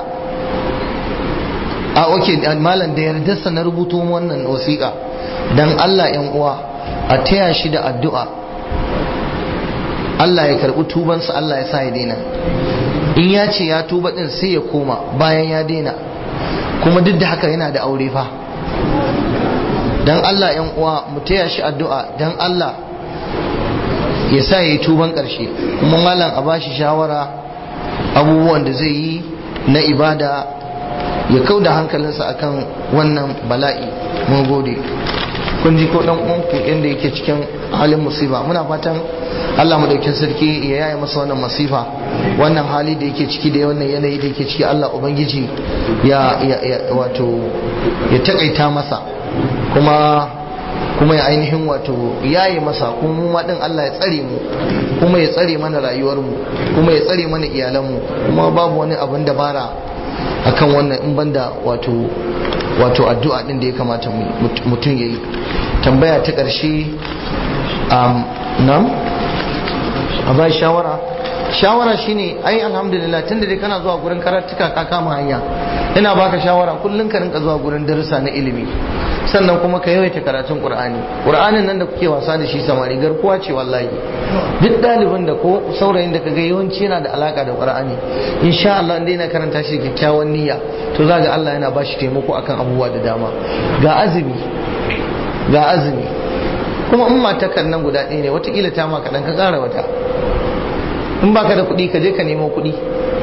a oke malam da yardarsa na rubuto wannan wasiƙa dan Allah yan uwa a taya shi da addu'a Allah ya karɓi tubansa Allah ya sa ya daina in ya ce ya tuba din sai ya koma bayan ya daina kuma duk da haka yana da aure fa dan Allah yan uwa mu taya shi addu'a dan Allah ya sa ya yi tuban ƙarshe kuma malam a bashi shawara abubuwan da zai yi na ibada ya kau da hankalinsa akan wannan bala'i mun gode kun ji ko dan uwanku inda yake cikin halin musiba muna fatan Allah madaukin sarki ya yaya masa wannan masifa wannan hali da yake ciki da wannan yanayi da yake ciki Allah ubangiji ya wato ya takaita masa kuma kuma ya ainihin wato yayi masa kuma mu din Allah ya tsare mu kuma ya tsare mana rayuwar mu kuma ya tsare mana iyalan mu kuma babu wani abin dabara akan wannan in banda wato wato addu'a din da ya kamata mutum yayi tambaya ta ƙarshe um, nan a bai shawara shawara shine ai alhamdulillah tunda dai kana zuwa gurin karatuka ka kama hanya ina baka shawara kullun ka rinka zuwa gurin darussa na ilimi sannan kuma ka yawaita karatun qur'ani qur'anin nan da kuke wasa da shi samari garkuwa ce wallahi duk ɗalibin da ko saurayin da kaga yawanci yana da alaka da qur'ani insha Allah inda yana karanta shi kyakkyawan niyya to za ga Allah yana bashi taimako akan abubuwa da dama ga azumi ga azumi kuma in matakan nan guda ɗaya ne watakila ta ma kaɗan ka ƙara wata in baka da kuɗi ka je ka nemo kuɗi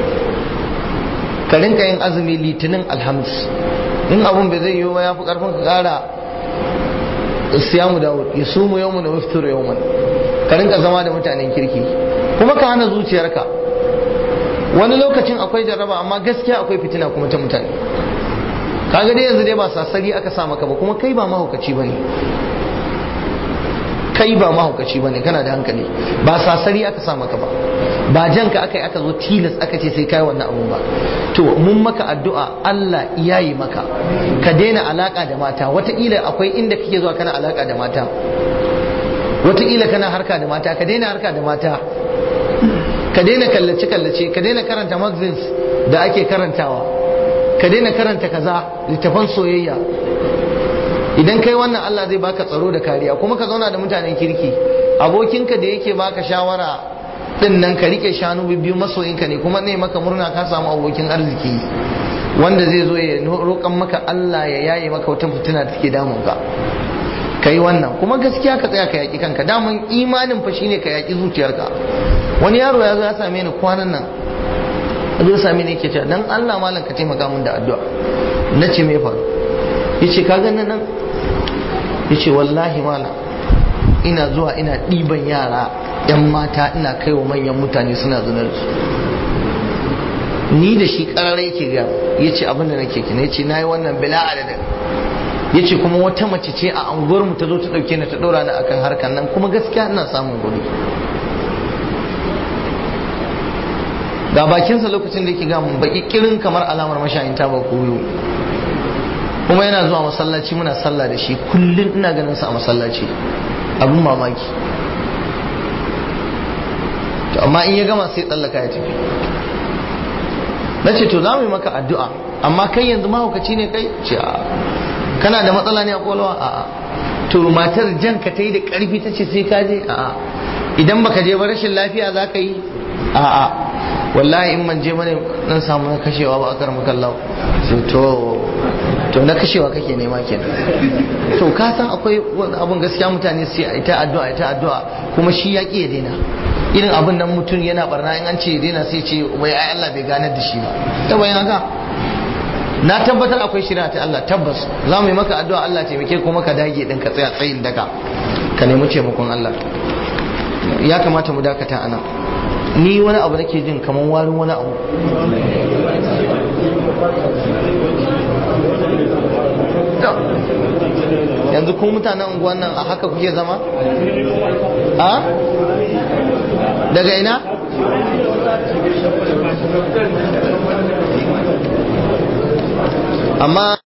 ka rinka yin azumi litinin alhamis in abun bai zai yiwu ba ya fi ƙarfin ka ƙara siyamu dawud ya sumu yawmu da wiftur yawman ka rinka zama da mutanen kirki kuma ka hana zuciyarka wani lokacin akwai jarraba amma gaskiya akwai fitina kuma ta mutane kaga dai yanzu dai ba sasari aka sa maka ba kuma kai ba mahaukaci bane kai ba mahaukaci bane kana da hankali ba sasari aka sa maka ba ba janka aka yi aka zo tilas aka ce sai kai wannan abun ba to mun maka addu'a Allah yayi maka ka daina alaka da mata wataƙila akwai inda kake zuwa kana alaka da mata wataƙila kana harka da mata ka daina harka da mata ka daina kallace kallace ka daina karanta magazines da ake karantawa ka daina karanta kaza littafan soyayya idan kai wannan Allah zai baka tsaro da kariya kuma ka zauna da mutanen kirki abokinka da yake baka shawara din nan ka rike shanu biyu masoyinka ne kuma ne maka murna ka samu abokin arziki wanda zai zo ya roƙan maka Allah ya yaye maka wata fitina da take damun ka kai wannan kuma gaskiya ka tsaya ka yaki kanka daman imanin fa shine ka yaki zuciyarka wani yaro ya zo ya same ni kwanan nan ya zo same ni yake cewa dan Allah malam ka taimaka min da addu'a na ce me faru yace ka ganin nan yace wallahi malam ina zuwa ina ɗiban yara yan mata ina kai wa manyan mutane suna zunar su ni da shi ƙararai yake ga yace abin da nake kina yace nayi wannan bila adadin yace kuma wata mace ce a anguwar mu ta zo ta dauke ni ta dora ni akan harkan nan kuma gaskiya ina samun kuɗi ga bakinsa lokacin da yake ga mun baki kirin kamar alamar mashayin ta ba koyo kuma yana zuwa masallaci muna sallah da shi kullum ina ganin sa a masallaci abin mamaki to amma in ya gama sai tsallaka ya tafi na ce to za mu yi maka addu'a amma kai yanzu mahaukaci ne kai ce a kana da matsala ne a kwalwa a a to matar jan ka ta yi da karfi ta ce sai ka je a a idan baka je ba rashin lafiya za ka yi a a wallahi in man je mana dan samu na kashewa ba a karmu kallau to to na kashewa kake nema kenan to ka san akwai abun gaskiya mutane sai a ita addu'a ita addu'a kuma shi ya ya daina irin abin nan mutum yana barna in an ce ya daina sai ce wai ai Allah bai ganar da shi ba ta bayan haka na tabbatar akwai shirya ta Allah tabbas za mu yi maka addu'a Allah taimake kuma ka dage din ka tsaya tsayin daka ka nemi taimakon Allah ya kamata mu dakata anan ni wani abu nake jin kamar warin wani abu yanzu kun mutanen unguwan nan a haka kuke zama? a? daga ina? amma